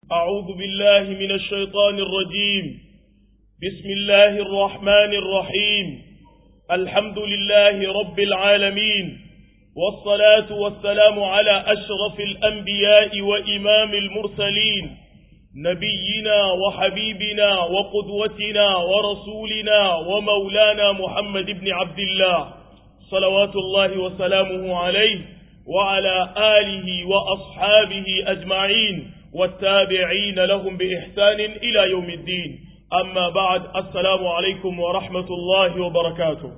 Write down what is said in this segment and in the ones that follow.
أعوذ بالله من الشيطان الرجيم بسم الله الرحمن الرحيم الحمد لله رب العالمين والصلاة والسلام على أشرف الأنبياء وإمام المرسلين نبينا وحبيبنا وقدوتنا ورسولنا ومولانا محمد بن عبد الله صلوات الله وسلامه عليه وعلى آله وأصحابه أجمعين والتابعين لهم بإحسان إلى يوم الدين أما بعد السلام عليكم ورحمة الله وبركاته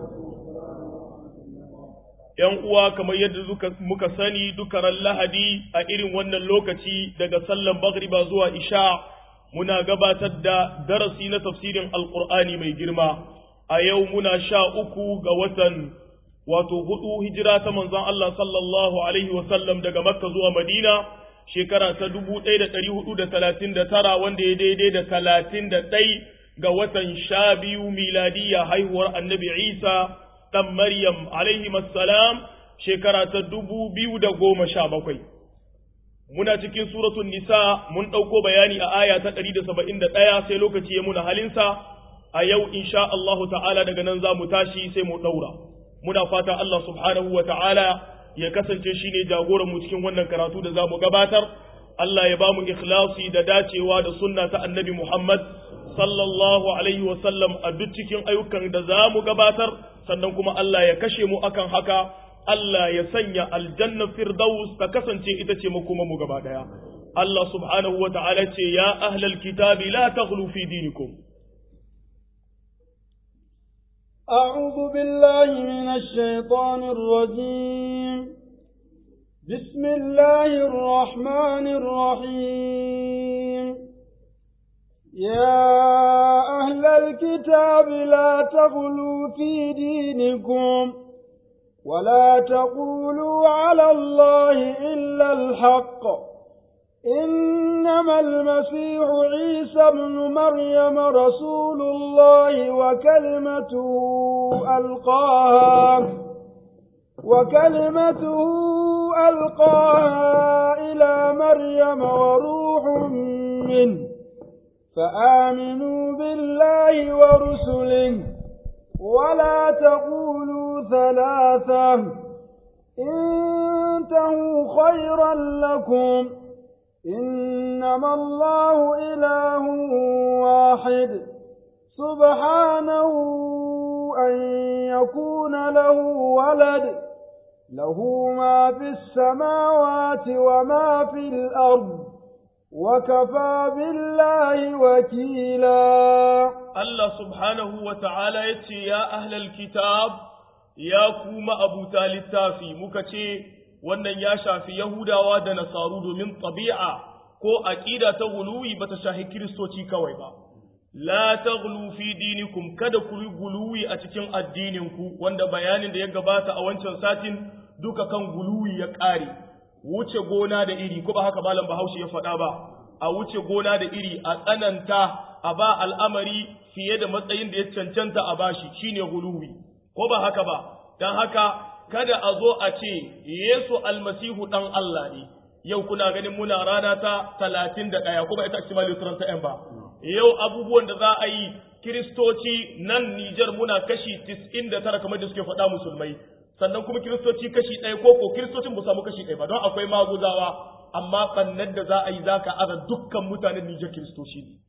‘Yan uwa kamar yadda muka sani dukaran lahadi a irin wannan lokaci daga sallan bagriba zuwa isha muna gabatar da darasi na tafsirin alkur'ani mai girma a yau muna sha uku ga watan wato hudu hijira ta manzon Allah sallallahu alaihi wasallam daga makka zuwa madina shekara ta dubu ɗaya da ɗari hudu da talatin da tara wanda ya daidai da talatin da ɗai ga watan sha biyu miladiyya haihuwar annabi isa ɗan maryam alaihi salam shekara ta dubu biyu da goma sha bakwai muna cikin suratun nisa mun ɗauko bayani a aya ta ɗari da saba'in da ɗaya sai lokaci ya muna halinsa a yau insha Allahu ta'ala daga nan za mu tashi sai mu ɗaura muna fata Allah subhanahu wa ta'ala ya kasance shi ne jagoranmu cikin wannan karatu da za mu gabatar, Allah ya ba mu ikhlasi da dacewa da sunna ta annabi Muhammad sallallahu Alaihi wasallam a duk cikin ayyukan da za mu gabatar, sannan kuma Allah ya kashe mu akan haka, Allah ya sanya aljanna firdaus ta kasance ita ce makoma mu gaba ɗaya. Allah subhanahu wa ta'ala ce, Ya ahlal kitabi la taghlu fi dinikum. أعوذ بالله من الشيطان الرجيم بسم الله الرحمن الرحيم يا أهل الكتاب لا تغلوا في دينكم ولا تقولوا على الله إلا الحق إنما المسيح عيسى ابن مريم رسول الله وكلمته ألقاها وكلمته ألقاها إلى مريم وروح منه فآمنوا بالله ورسله ولا تقولوا ثلاثة انتهوا خيرا لكم إنما الله إله واحد سبحانه أن يكون له ولد له ما في السماوات وما في الأرض وكفى بالله وكيلا الله سبحانه وتعالى يتي يا أهل الكتاب يا كوم أبو تالي التافي مكتي wannan ya shafi Yahudawa da Nasaru domin tabi'a ko aqida ta guluwi bata shahi Kiristoci kawai ba. La taghlu fi dinikum kada ku guluwi a cikin addininku wanda bayanin da ya gabata a wancan satin duka kan guluwi ya ƙare. Wuce gona da iri ko ba haka malam Bahaushe ya faɗa ba. A wuce gona da iri a tsananta a ba al'amari fiye da matsayin da ya cancanta a bashi shine guluwi. Ko ba haka ba. Dan haka kada a zo a ce Yesu almasihu ɗan Allah ne, yau kuna ganin muna rana ta talatin da ɗaya, kuma ita ake mali ta ‘yan ba. Yau abubuwan da za a yi Kiristoci nan Nijar muna kashi tis'in da tara kamar da suke faɗa musulmai, sannan kuma Kiristoci kashi ɗaya ko ko Kiristocin ba samu kashi ɗaya ba, don akwai maguzawa, amma ɓannan da za a yi za ka aza dukkan mutanen Nijar Kiristoci ne.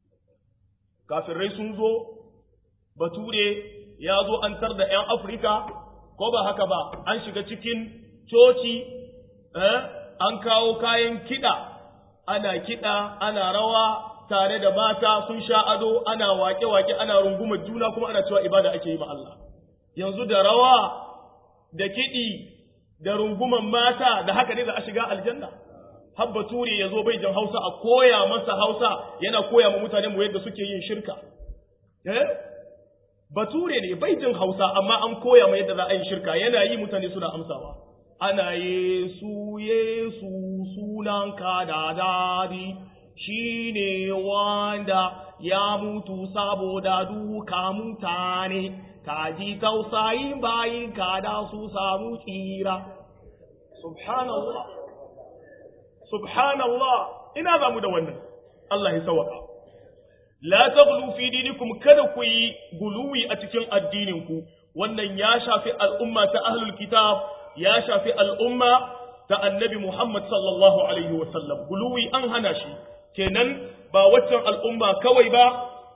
Kafirai sun zo, Bature ya zo an tar da ‘yan Afirka, ko ba haka ba an shiga cikin coci eh? an kawo kayan kiɗa ana kiɗa ana rawa tare da mata sun sha ado ana wake-wake ana rungumar juna kuma ana cewa ibada ake yi ma Allah yanzu da rawa da kiɗi da runguman mata da haka ne za a shiga aljanna habba ture ya zo bai jan hausa a koya masa hausa yana koya ma mutane mu yadda suke yin shirka eh? bature ne bai jin hausa amma an koya mai yadda za a yi shirka yana yi mutane suna amsawa ana yesu yesu sunanka da dadi shi ne wanda ya mutu saboda duka mutane ka ji tausayin bayin ka da su samu tsira subhanallah subhanallah ina za mu da wannan Allah ya sawaka la taghlu fi dinikum kada ku yi guluwi a cikin addinin ku wannan ya shafi al'umma ta ahlul kitab ya shafi al'umma ta annabi Muhammad sallallahu alaihi wa sallam guluwi an hana shi kenan ba waccan al'umma kawai ba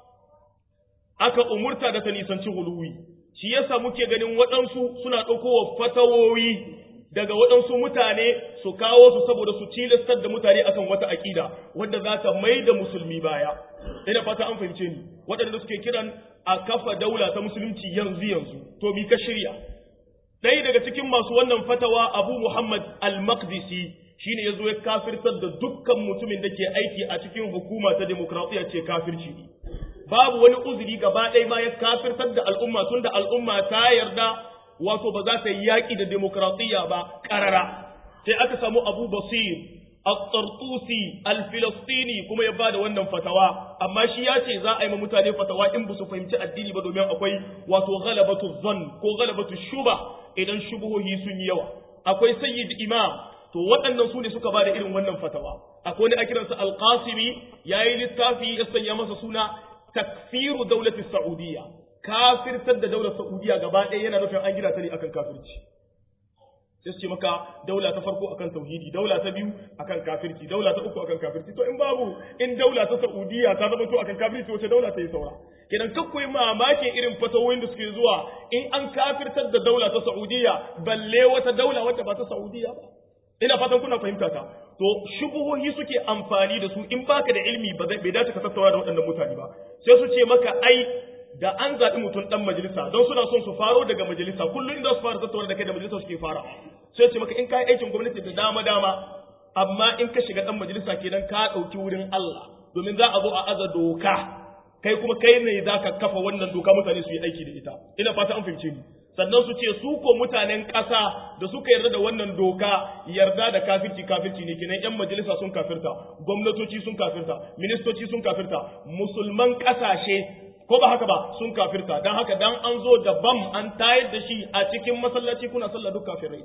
aka umurta da ta nisanci guluwi shi yasa muke ganin waɗansu suna ɗaukowa fatawowi daga waɗansu mutane su kawo su saboda su cilastar da mutane akan wata aƙida wadda za ta mai da musulmi baya ina fata an fahimce ni waɗanda suke kiran a kafa daula ta musulunci yanzu yanzu to mi ka shirya ɗaya daga cikin masu wannan fatawa abu muhammad al-maqdisi shine ya zo ya kafirtar da dukkan mutumin da ke aiki a cikin hukuma ta demokradiyya ce kafirci ne babu wani uzuri gaba ɗaya ma ya kafirtar da al'umma tun da al'umma ta yarda wato ba za ta yi yaƙi da demokradiyya ba ƙarara sai aka samu abu basir al-tartusi al-filistini kuma ya bada wannan fatawa amma shi ya ce za a yi ma mutane fatawa in ba su fahimci addini ba domin akwai wato ghalabatu zan ko ghalabatu shuba idan shubuhohi sun yi yawa akwai sayyid imam to waɗannan su ne suka bada irin wannan fatawa akwai wani a kiransa al-qasimi yayi littafi ya sanya masa suna takfiru daulati saudiya kafirtar da daular saudiya gaba ɗaya yana nufin an gina ta ne akan kafirci sai su ce maka daula ta farko akan tauhidi daula ta biyu akan kafirci daula ta uku akan kafirci to in babu in daula ta saudiya ta zama to akan kafirci wace daula ta yi saura kenan kakkoi mamakin irin fatawoyin da suke zuwa in an kafirtar da daula ta saudiya balle wata daula wadda ba ta saudiya ba ina fatan kuna fahimta ta to shubuhohi suke amfani da su in baka da ilimi ba bai dace ka tattauna da waɗannan mutane ba sai su ce maka ai da an zaɓi mutum ɗan majalisa don suna son su faro daga majalisa kullum inda su fara tattauna da kai da majalisa suke fara sai ce maka in ka yi aikin gwamnati da dama dama amma in ka shiga ɗan majalisa kenan ka ɗauki wurin Allah domin za a zo a aza doka kai kuma kai ne za ka kafa wannan doka mutane su yi aiki da ita ina fata an fahimce ni sannan su ce su ko mutanen ƙasa da suka yarda da wannan doka yarda da kafirci kafirci ne kenan yan majalisa sun kafirta gwamnatoci sun kafirta ministoci sun kafirta musulman ƙasashe ko ba haka ba sun kafirta dan haka dan an zo da bam an tayar da shi a cikin masallaci kuna sallah duk kafirai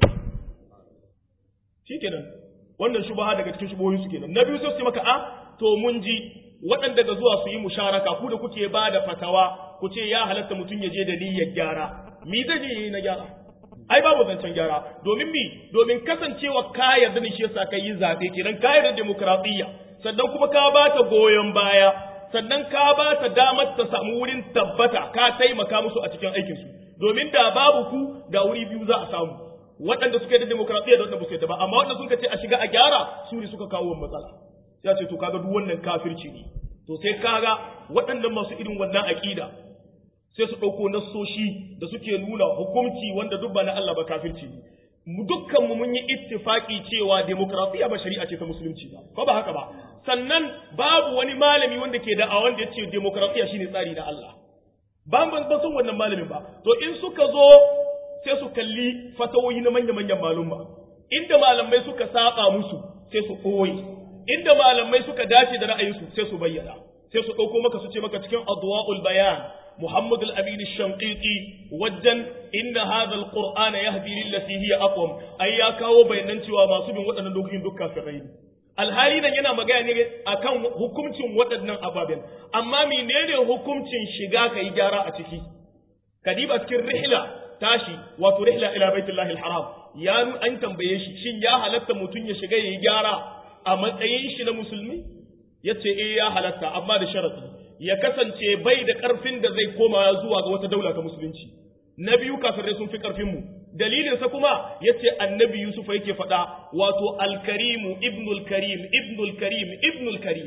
shikenan wannan shubaha daga cikin shubohin su kenan na biyu sai su maka a to mun ji waɗanda ga zuwa su yi musharaka ku da kuke ba da fatawa ku ce ya halatta mutum ya je da niyyar gyara mi zai je yi na gyara ai babu zancen gyara domin mi domin kasancewa ka yarda ne shi yasa ka yi zaɓe kenan ka yarda demokradiyya sannan kuma ka ba ta goyon baya sannan ka ba ta damar ta samu wurin tabbata ka taimaka musu a cikin aikinsu domin da babu ku da wuri biyu za a samu waɗanda suka yi da demokradiyya da waɗanda ba su yadda ba amma waɗanda suka ce a shiga a gyara su ne suka kawo matsala ya ce to kaga duk wannan kafirci ne to sai kaga waɗannan masu irin wannan aƙida sai su ɗauko nassoshi da suke nuna hukunci wanda duk ba na Allah ba kafirci ne mu dukkan mu mun yi ittifaki cewa demokradiyya ba shari'a ce ta musulunci ba ko ba haka ba sannan babu wani malami wanda ke da wanda ya ce demokradiyya shine tsari na Allah ba ban ba son wannan malamin ba to in suka zo sai su kalli fatawoyi na manya-manyan malumma inda malamai suka saba musu sai su ɓoye inda malamai suka dace da ra'ayinsu sai su bayyana sai su ɗauko maka su ce maka cikin adwa'ul bayan محمد الأمين الشنقيطي وجن إن هذا القرآن يهدي للتي هي أقوم أي كاو بينن cewa masu bin waɗannan dokokin duk kafirai ne alhali nan yana magana ne akan hukuncin waɗannan ababen amma menene hukuncin shiga kai gyara a ciki kadiba cikin rihla tashi wato rihla ila baitullahi alharam ya an tambaye shi shin ya halatta mutum ya shiga yayi gyara a matsayin shi na musulmi yace eh ya halatta amma da sharadi ya kasance bai da ƙarfin da zai koma zuwa ga wata daula ta musulunci na biyu kafirai sun fi ƙarfin mu dalilinsa kuma yace annabi yusuf yake faɗa wato alkarimu ibnul karim ibnul karim ibnul karim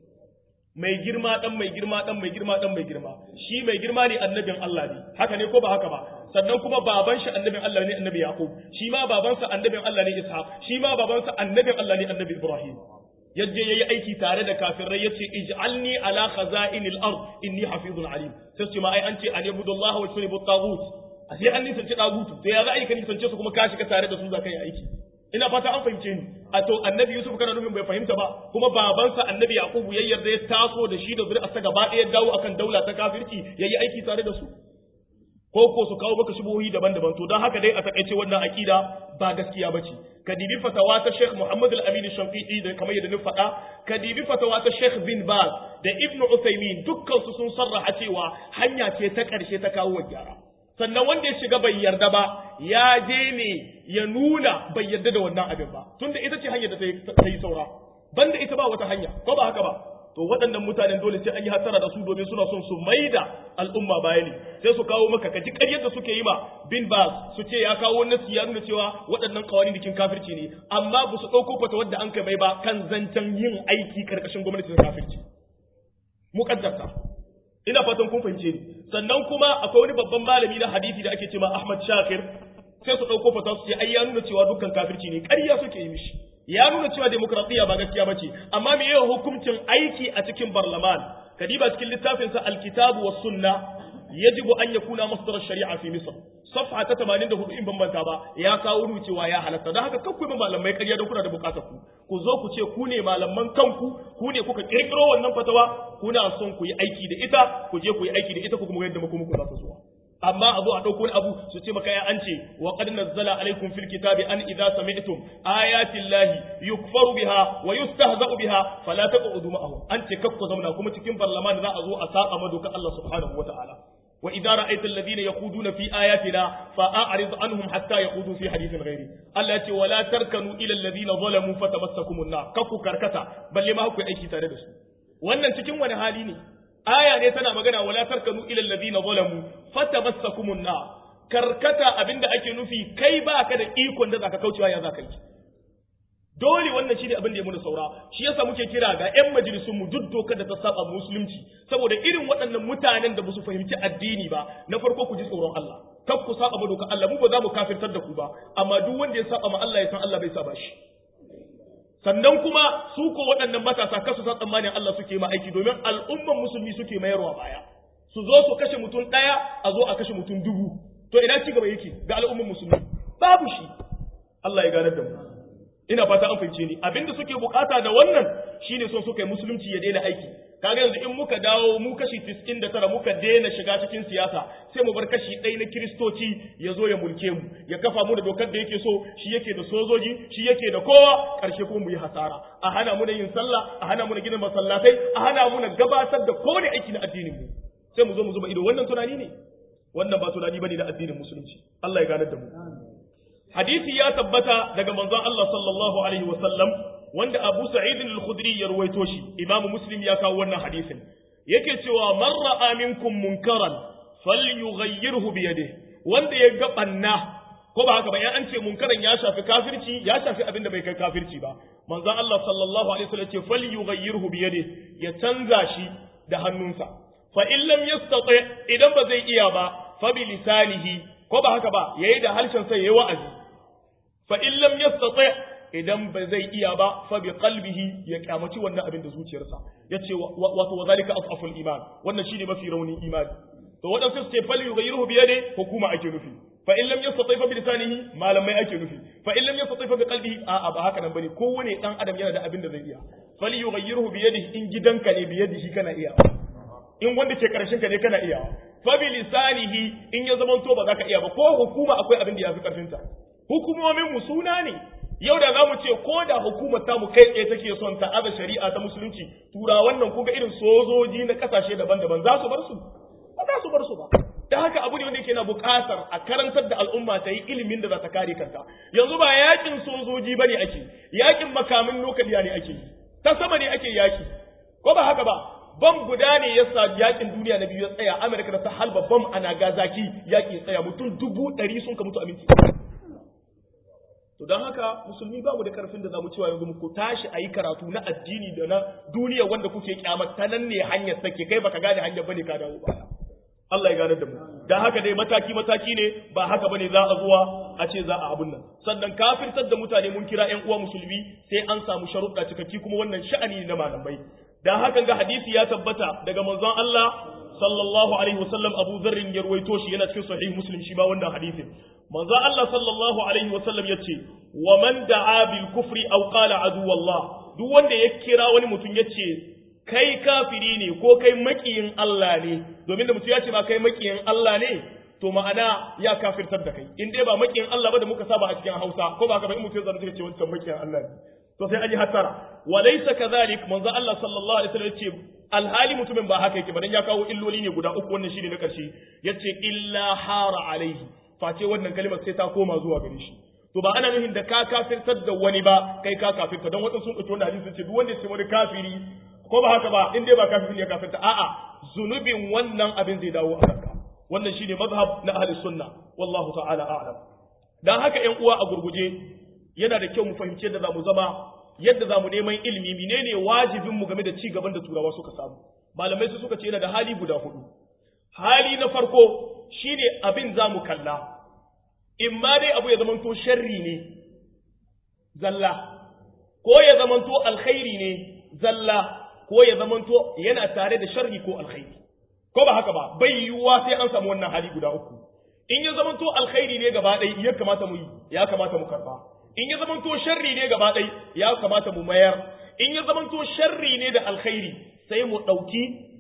mai girma dan mai girma dan mai girma dan mai girma shi mai girma ne annabin Allah ne haka ne ko ba haka ba sannan kuma baban shi annabin Allah ne annabi yaqub shi ma babansa annabin Allah ne ishaq shi ma babansa annabin Allah ne annabi ibrahim yadda yayi aiki tare da kafirai yace ij'alni ala khaza'inil ard inni hafizun alim sai ce ma ai an ce an yabudullahi wa yusribu tagut ashe an nisanci dagutu to ya za a yi ka nisance su kuma ka shiga tare da su za ka yi aiki ina fata an fahimce ni a to annabi yusuf kana nufin bai fahimta ba kuma babansa annabi yaqubu ya yarda ya taso da shi da zuri'arsa gaba ɗaya dawo akan daula ta kafirci yayi aiki tare da su ko ko su kawo maka shubuhi daban-daban to don haka dai a takaice wannan akida ba gaskiya bace ka dibi fatawa ta Sheikh Muhammad Al-Amin Shanqiti da kamar yadda ni faɗa ka dibi fatawa ta Sheikh Bin Baz da Ibn Uthaymeen dukkan su sun sarraha cewa hanya ce ta ƙarshe ta kawo gyara sannan wanda ya shiga bai yarda ba ya je ne ya nuna bai yarda da wannan abin ba tunda ita ce hanyar da ta yi saura banda ita ba wata hanya ko ba haka ba to waɗannan mutanen dole sai an yi hattara da su domin suna son su maida al'umma baya ne sai su kawo maka kaji ƙaryar da suke yi ma bin bas su ce ya kawo nasi ya nuna cewa waɗannan kawani dikin kafirci ne amma ba su ɗauko fata wadda an kai mai ba kan zancen yin aiki karkashin gwamnatin kafirci muƙaddarta ina fatan kun fahimce ni sannan kuma akwai wani babban malami na hadisi da ake cewa Ahmad Shakir sai su ɗauko fata su ce ai ya nuna cewa dukkan kafirci ne ƙarya suke yi mishi ya nuna cewa demokradiyya ba gaskiya bace amma me yawan hukuncin aiki a cikin barlaman kadiba cikin littafin sa alkitabu was sunna yajibu an yakuna masdar shari'a fi misr safha ta 84 in bambanta ba ya kawo nuna cewa ya halatta dan haka kakku ba malamai ƙarya don kuna da bukatar ku ku zo ku ce ku ne malaman kanku ku ne kuka kirkiro wannan fatawa kuna son ku yi aiki da ita ku je ku yi aiki da ita ku kuma yadda muku muku za ta zuwa amma a zo a ɗauko wani abu su ce maka ya an ce wa qad nazzala alaikum fil kitabi an idza sami'tum ayati llahi yukfaru biha wa yustahza'u biha fala taqudu ma'ahum an ce kakku zamna kuma cikin parlaman za a zo a saba madoka Allah subhanahu wata'ala wa idza ra'aita alladhina yaquduna fi ayatina fa'arid anhum hatta yaqudu fi hadithin ghairi Allah ya ce wala tarkanu ila alladhina zalamu fatamassakumun nar kakku karkata balle ma ku aiki tare da su wannan cikin wani hali ne aya ne tana magana wala tarkanu ila alladhina zalamu fatamassakumun nar karkata abinda ake nufi kai baka da ikon da zaka kaucewa ya zaka yi dole wannan shine abin da ya muna saura shi yasa muke kira ga ƴan majalisun mu duk dokar da ta saba musulunci saboda irin waɗannan mutanen da ba su fahimci addini ba na farko ku ji tsoron Allah kar ku saba ma dokar Allah mu ba za mu kafirtar da ku ba amma duk wanda ya saba ma Allah ya san Allah bai saba shi sannan kuma su ko waɗannan matasa kasu sa tsammanin Allah suke ma aiki domin al'umman musulmi suke mayarwa baya su zo su kashe mutum ɗaya a zo a kashe mutum dubu to ina ci gaba yake ga al'umman musulmi babu shi Allah ya ganar da mu ina fata an fahimce ni abinda suke bukata da wannan shine son suka yi musulunci ya daina aiki kaga yanzu in muka dawo mu kashi 99 muka daina shiga cikin siyasa sai mu bar kashi ɗaya na kiristoci ya zo ya mulke mu ya kafa mu da dokar da yake so shi yake da sojoji shi yake da kowa karshe kuma mu yi hasara a hana mu da yin sallah a hana mu da gina masallatai a hana mu da gabatar da kowane aiki na addinin mu sai mu zo mu zuba ido wannan tunani ne wannan ba tunani bane na addinin musulunci Allah ya ganar da mu hadisi ya tabbata daga manzon Allah sallallahu alaihi wasallam wanda Abu Sa'id al-Khudri ya ruwaito shi Imam Muslim ya kawo wannan hadisin yake cewa man ra'a minkum munkaran falyughayyirhu bi yadihi wanda ya ga banna ko ba haka ba ya an ce munkaran ya shafi kafirci ya shafi abin da bai kai kafirci ba manzon Allah sallallahu alaihi wasallam ce falyughayyirhu bi yadihi ya canza shi da hannunsa fa in lam yastati idan ba zai iya ba fa bi lisanihi ko ba haka ba yayi da harshen sa yayi wa'azi fa in lam yastati idan ba zai iya ba fa bi qalbihi ya kyamaci wannan abin da zuciyarsa yace wato wazalika afaful iman wannan shine mafi raunin imani to wadansu su ce fal yughayyiruhu bi yadi hukuma ake nufi fa in lam yastati fa bi lisanihi malamai ake nufi fa in lam yastati fa bi qalbihi a a ba haka nan bane kowane dan adam yana da abin da zai iya fal yughayyiruhu bi yadihi in gidanka ne bi yadihi kana iya in wanda ke karshen ka ne kana iya fa bi lisanihi in ya zama to ba za ka iya ba ko hukuma akwai abin da ya fi karfin ta hukumomin mu suna ne yau da zamu ce ko da hukumar ta mu kai tsaye take son ta aza shari'a ta musulunci tura wannan kuga irin sojoji na kasashe daban-daban za su bar su ba za su bar su ba da haka abu ne wanda yake na buƙatar a karantar da al'umma ta yi ilimin da za ta kare kanta yanzu ba yakin sojoji bane ake yakin makamin nukiliya ne ake yi ta sama ne ake yaki ko ba haka ba bam guda ne ya sa yakin duniya na biyu ya tsaya Amerika da ta halba bam a Nagasaki yaki ya tsaya mutum dubu ɗari sun ka mutu a minti to don haka musulmi babu da karfin da zamu cewa yanzu ku tashi a yi karatu na addini da na duniya wanda kuke kyamar ta nan ne hanyar take kai baka gane hanyar bane ka dawo baya Allah ya gane da mu dan haka dai mataki mataki ne ba haka bane za a zuwa a ce za a abun nan sannan kafirtar da mutane mun kira ƴan uwa musulmi sai an samu sharuɗa cikakki kuma wannan sha'ani ne na malamai dan haka ga hadisi ya tabbata daga manzon Allah sallallahu alaihi wasallam Abu Dharr ya ruwaito shi yana cikin sahih Muslim shi ba wannan hadisin manzon Allah sallallahu alaihi wasallam yace wa man da'a bil kufri aw qala adu wallah duk wanda ya kira wani mutum yace kai kafiri ne ko kai makiyin Allah ne domin da mutum ya ce ma kai makiyin Allah ne to to ma'ana ya kafirtar da kai in dai ba makiyin Allah ba da muka saba a cikin Hausa ko ba ka ba in mutum zan ce wancan makiyin Allah ne to sai an yi hattara wa laysa kadhalik manzo Allah sallallahu alaihi wasallam yace alhali mutumin ba haka yake ba dan ya kawo illoli ne guda uku wannan shine na karshe yace illa hara alaihi face wannan kalmar sai ta koma zuwa gare shi to ba ana nufin da ka kafirtar da wani ba kai ka kafirta don wadansu sun ɗauki wannan hadisi ce duk wanda ya ce wani kafiri ko ba haka ba in dai ba kafiri ya kafirta a'a zunubin wannan abin zai dawo a kanka wannan shine mazhab na ahli sunna wallahu ta'ala a'lam dan haka ƴan uwa a gurguje yana da kyau mu fahimci yadda zamu zama yadda zamu neman ilimi menene wajibin mu game da ci gaban da turawa suka samu malamai su suka ce yana da hali guda hudu hali na farko shine abin zamu kalla in ma dai abu ya zamanto sharri ne zalla ko ya zamanto alkhairi ne zalla ko ya zamanto yana tare da sharri ko alkhairi ko ba haka ba bai yiwuwa sai an samu wannan hali guda uku in ya zamanto alkhairi ne gaba ɗaya ya kamata mu yi ya kamata mu karba in ya zamanto sharri ne gaba ɗaya ya kamata mu mayar in ya zamanto sharri ne da alkhairi sai mu ɗauki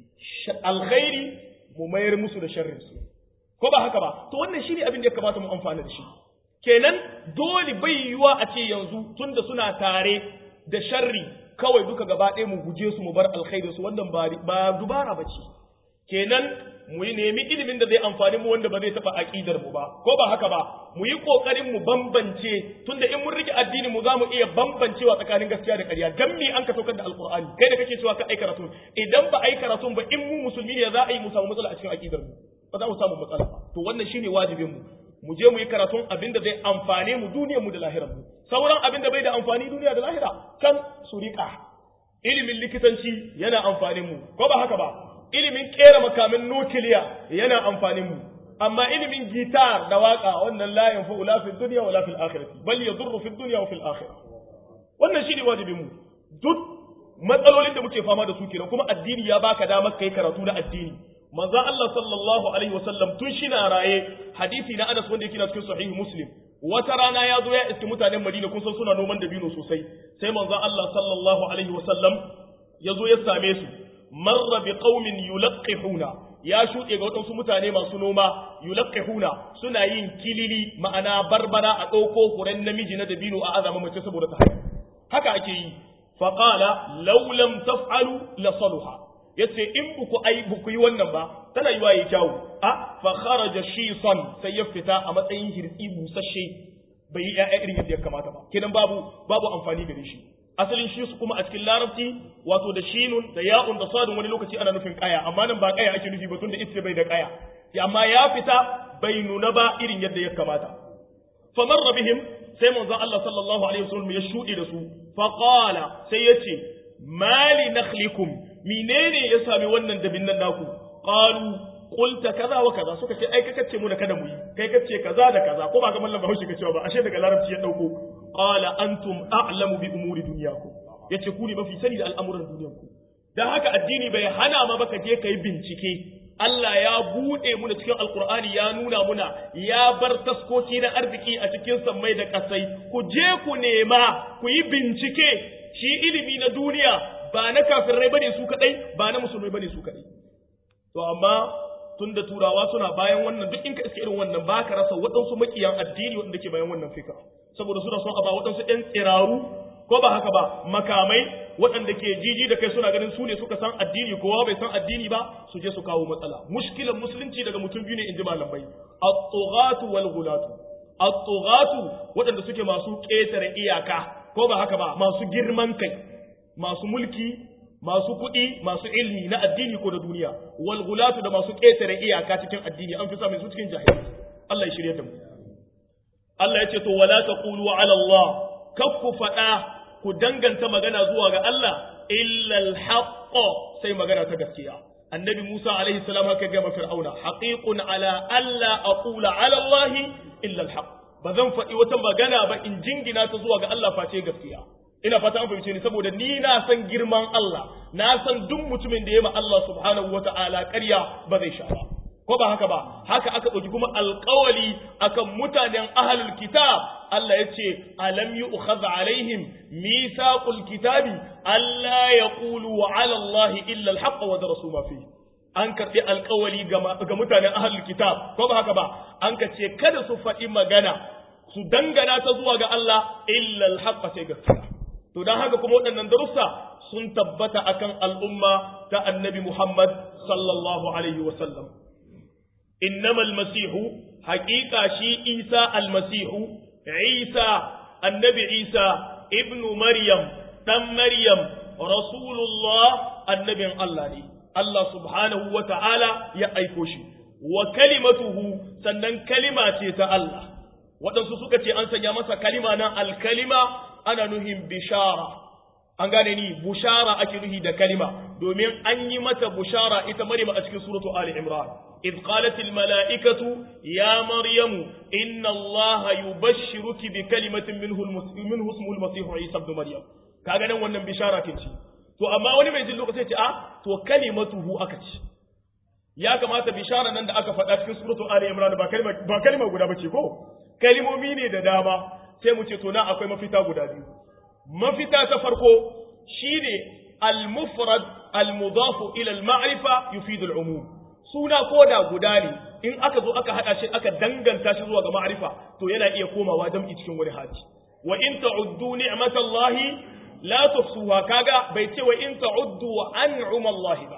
alkhairi mu mayar musu da sharrin su ko ba haka ba to wannan shine abin da ya kamata mu amfana da shi kenan dole bai yiwuwa a ce yanzu tunda suna tare da sharri kawai duka gaba ɗaya mu guje su mu bar alkhairi su wannan ba dubara ba ce kenan mu yi nemi ilimin da zai amfani mu wanda ba zai taɓa aƙidar mu ba ko ba haka ba mu yi ƙoƙarin mu bambance tunda in mun rike addini mu za mu iya bambancewa tsakanin gaskiya da ƙarya dan me an ka saukar da alƙur'ani kai da kake cewa ka ai karatu idan ba ai karatu ba in mu musulmi ne za a yi mu samu matsala a cikin aƙidar mu ba za mu samu matsala ba to wannan shine wajibin mu mu je mu yi karatun abin da zai amfane mu duniyar mu da lahirar mu sauran abin da bai da amfani duniya da lahira kan su riƙa ilimin likitanci yana amfanin mu ko ba haka ba ilimin kera makamin nukiliya yana amfanin mu amma ilimin gitar da waka wannan la yanfa'u la fil dunya wa la fil akhirati bal yadurru fil dunya wa fil akhirah wannan shine wajibin mu duk matsalolin da muke fama da su kenan kuma addini ya baka damar kai karatu na addini manzo Allah sallallahu alaihi wasallam tun shina raye hadisi na Anas wanda yake na cikin sahih Muslim wata rana ya zo ya iski mutanen Madina kun san suna noman dabino sosai sai manzo Allah sallallahu alaihi wasallam ya zo ya same su marra bi qaumin yulqihuna ya shuɗe ga waɗansu mutane masu noma yulqihuna suna yin kilili ma'ana barbara a ɗauko huren namiji na dabino a azama mace saboda ta haihu haka ake yi faqala law lam taf'alu la saluha yace in buku ai buku yi wannan ba tana yiwa yayi kyawu a fa kharaja shisan sai ya fita a matsayin hirtsi busasshe bai yi ƴaƴa irin yadda ya kamata ba kenan babu babu amfani gare shi asalin shi su kuma a cikin larabci wato da shinun da ya'un da sadun wani lokaci ana nufin kaya amma nan ba kaya ake nufi ba tunda ita bai da kaya amma ya fita bai nuna ba irin yadda ya kamata famarra bihim sai manzon Allah sallallahu alaihi wasallam ya shuɗe da su fa qala sai yace mali nakhlikum menene ya sami wannan dabin nan naku qalu qulta kaza wa kaza suka ce ai ka kace mu da kada mu yi kai kace kaza da kaza ko ba ga mallan Bahaushe kace ba ashe daga larabci ya dauko qala antum a'lamu bi umuri dunyakum yace ku ne mafi sani da al'amuran dunyanku dan haka addini bai hana ma baka je kai bincike Allah ya bude mu da cikin alqur'ani ya nuna muna ya bar taskoki na arziki a cikin sammai da kasai ku je ku nema ku yi bincike shi ilimi na duniya ba na kafirai bane su kadai ba na musulmai bane su kadai to amma tunda turawa suna bayan wannan duk in ka iska irin wannan ba ka rasa waɗansu makiyan addini waɗanda ke bayan wannan fika saboda suna son a ba waɗansu ɗan tsiraru ko ba haka ba makamai waɗanda ke jiji da kai suna ganin su ne suka san addini kowa bai san addini ba su je su kawo matsala mushkilan musulunci daga mutum biyu ne in ji malamai at-tughatu wal ghulatu at-tughatu waɗanda suke masu ƙetare iyaka ko ba haka ba masu girman kai masu mulki masu kuɗi masu ilmi na addini ko da duniya wal gulatu da masu ƙetare iyaka cikin addini an fi samun su cikin jahili Allah ya shirye da mu Allah ya ce to wala taqulu ala Allah kakku faɗa ku danganta magana zuwa ga Allah illa al sai magana ta gaskiya annabi Musa alaihi salam haka ga fir'auna haqiqun ala alla aqula ala Allah illa al ba zan faɗi wata magana ba in jingina ta zuwa ga Allah face gaskiya ina fata an fahimce ni saboda ni na san girman Allah na san duk mutumin da ya ma Allah subhanahu wata'ala ƙarya ba zai sha ba ko ba haka ba haka aka ɗauki kuma alƙawali akan mutanen ahlul kitab Allah ya ce alam yu'khadh alaihim mithaqul kitabi alla yaqulu ala Allah illa al-haqq wa darasu ma fihi an karɓi alkawali ga mutanen ahlul kitab ko ba haka ba an ka ce kada su faɗi magana su dangana ta zuwa ga Allah illa alhaqqa sai gaskiya to dan haka kuma waɗannan darussa sun tabbata akan al'umma ta annabi Muhammad sallallahu alaihi wa sallam innamal masihu haƙiƙa shi Isa almasihu Isa annabi Isa ibnu Maryam dan Maryam rasulullah annabin Allah ne Allah subhanahu wa ta'ala ya aiko shi, wa kalimatuhu sannan kalima ce ta Allah, waɗansu suka ce an sanya masa kalima nan alkalima ana nuhin bishara, an gane ni bushara ake nuhi da kalima, domin an yi mata bushara ita marima a cikin suratu Ali Imran. إذ قالت الملائكة يا مريم إن الله يبشرك بكلمة منه, منه اسمه المسيح عيسى ابن مريم كأنا wannan bishara kinci to amma wani mai jin lokaci ce a to kalimatuhu aka ce ya kamata bishara nan da aka faɗa cikin suratu ali imran ba kalima ba kalima guda bace ko kalimomi ne da dama sai mu ce to na akwai mafita guda biyu mafita ta farko shine al-mufrad al-mudaf ila al-ma'rifa yufidu al-umum suna koda guda ne in aka zo aka hada shi aka danganta shi zuwa ga ma'rifa to yana iya komawa jam'i cikin wani hali wa in ta'uddu ni'matallahi la tuhsuha kaga bai ce wa in ta'uddu an'uma Allah ba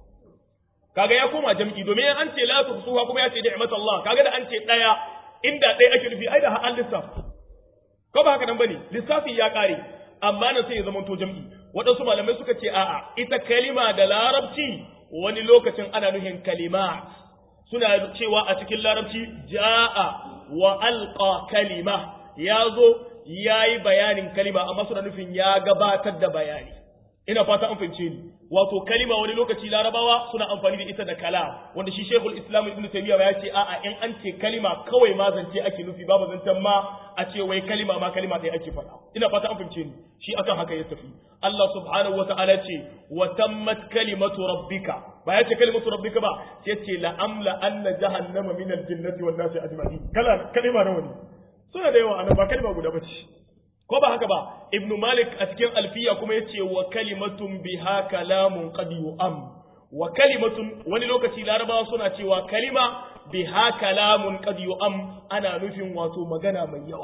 kaga ya koma jam'i domin an ce la tuhsuha kuma ya ce ni'mat Allah kaga da an ce daya inda daya ake nufi ai da an lissafi ko ba haka nan bane lissafi ya kare amma nan sai ya zama to jam'i waɗansu malamai suka ce a'a ita kalima da larabci wani lokacin ana nuhin kalimat suna cewa a cikin larabci ja'a wa alqa kalima ya zo ya yi bayanin kalima amma suna nufin ya gabatar da bayani ina fata an fahimce ni wato kalima wani lokaci larabawa suna amfani da ita da kala wanda shi shekul islam ibn taymiya ya ce a'a in an ce kalima kawai ma zance ake nufi babu zancen ma a ce wai kalima ma kalima ɗaya ake faɗa ina fata an fahimce ni shi akan haka ya tafi Allah subhanahu wa ta'ala ce wa tammat kalimatu rabbika ba ya ce kalimatu rabbika ba sai ce la amla anna jahannama min al-jinnati wan nasi ajma'in kala kalima nawa ne suna da yawa anan ba kalma guda bace ko ba haka ba ibnu malik a cikin alfiya kuma yace wa kalimatun biha kalamun qad yu'am wa kalimatun wani lokaci larabawa suna cewa kalima biha kalamun qad yu'am ana nufin wato magana mai yawa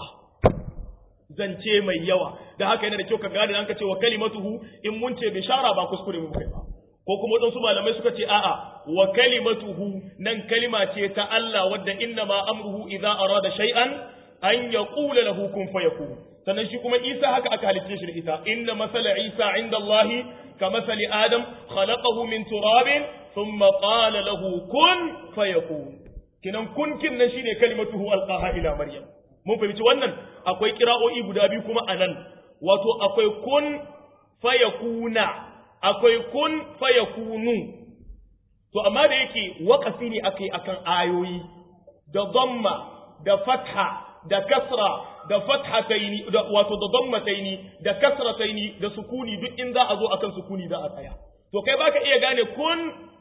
zance mai yawa da haka yana da kyau ka gane an ka ce wa kalimatuhu in mun ce bishara ba kuskure mu kai ba ko kuma waɗansu malamai suka ce a'a wa kalimatuhu nan kalima ce ta Allah wadda inna ma amruhu idza arada shay'an an yaqula lahu kun fayakun sannan shi kuma Isa haka aka halicce shi da ita inna masala Isa inda Allah ka masali Adam khalaqahu min turabin thumma qala lahu kun fayakun kinan kun kin nan shine kalimatuhu alqaha ila maryam mun fahimci wannan akwai kira'o'i guda biyu kuma anan wato akwai kun fayakuna akwai kun fayakunu to amma da yake waƙafi ne akai akan ayoyi da dhamma da fatha da kasra da fathataini da wato da dammataini da kasrataini da sukuni duk in za a zo akan sukuni za a tsaya to kai baka iya gane kun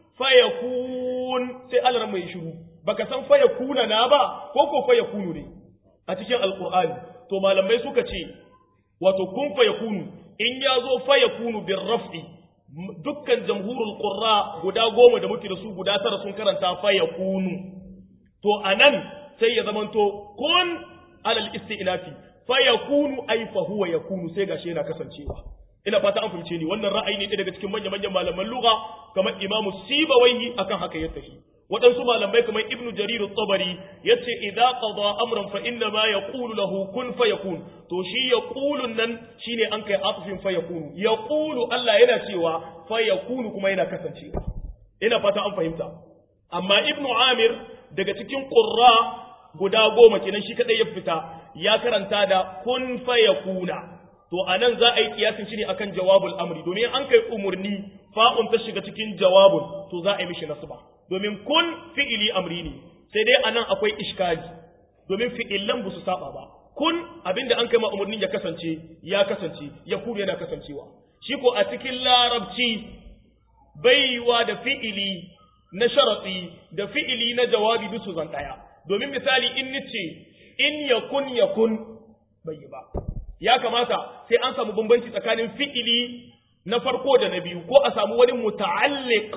fayakun sai Allah mai shiru baka san fayakuna na ba ko ko fayakunu ne a cikin alqur'ani to malamai suka ce wato kun fayakunu in ya zo fayakunu bir raf'i dukkan jamhurul qurra guda goma da muke da su guda tara sun karanta fayakunu to anan sai ya zamanto kun alal isti'nafi fa yakunu ay fa huwa yakunu sai gashi yana kasancewa ina fata an fahimce ni wannan ra'ayi ne daga cikin manyan manyan malaman lugha kamar imamu sibawaihi akan haka ya tafi waɗansu malamai kamar ibnu jarir at-tabari yace idza qada amran fa inna ma yaqulu lahu kun fayakun to shi yaqulu nan shine an kai atfin fayakunu yaqulu Allah yana cewa fayakunu kuma yana kasancewa ina fata an fahimta amma ibnu amir daga cikin qurra guda goma kenan shi kadai ya fita ya karanta da kun fayakuna to anan za a yi kiyasin shi ne akan jawabul amri domin an kai umurni fa'un ta shiga cikin jawabun to za a yi mishi nasba domin kun fi'ili amri ne sai dai anan akwai iskali domin fi'ilan ba su saba ba kun abinda an kai ma umurnin ya kasance ya kasance ya kuma yana kasancewa shi ko a cikin larabci baiwa da fi'ili na sharatsi da fi'ili na jawabi duk su zan daya domin misali in nice in yakun yakun bai yi ba ya kamata sai an samu bambanci tsakanin fi'ili na farko da na biyu ko a samu wani muta'alliq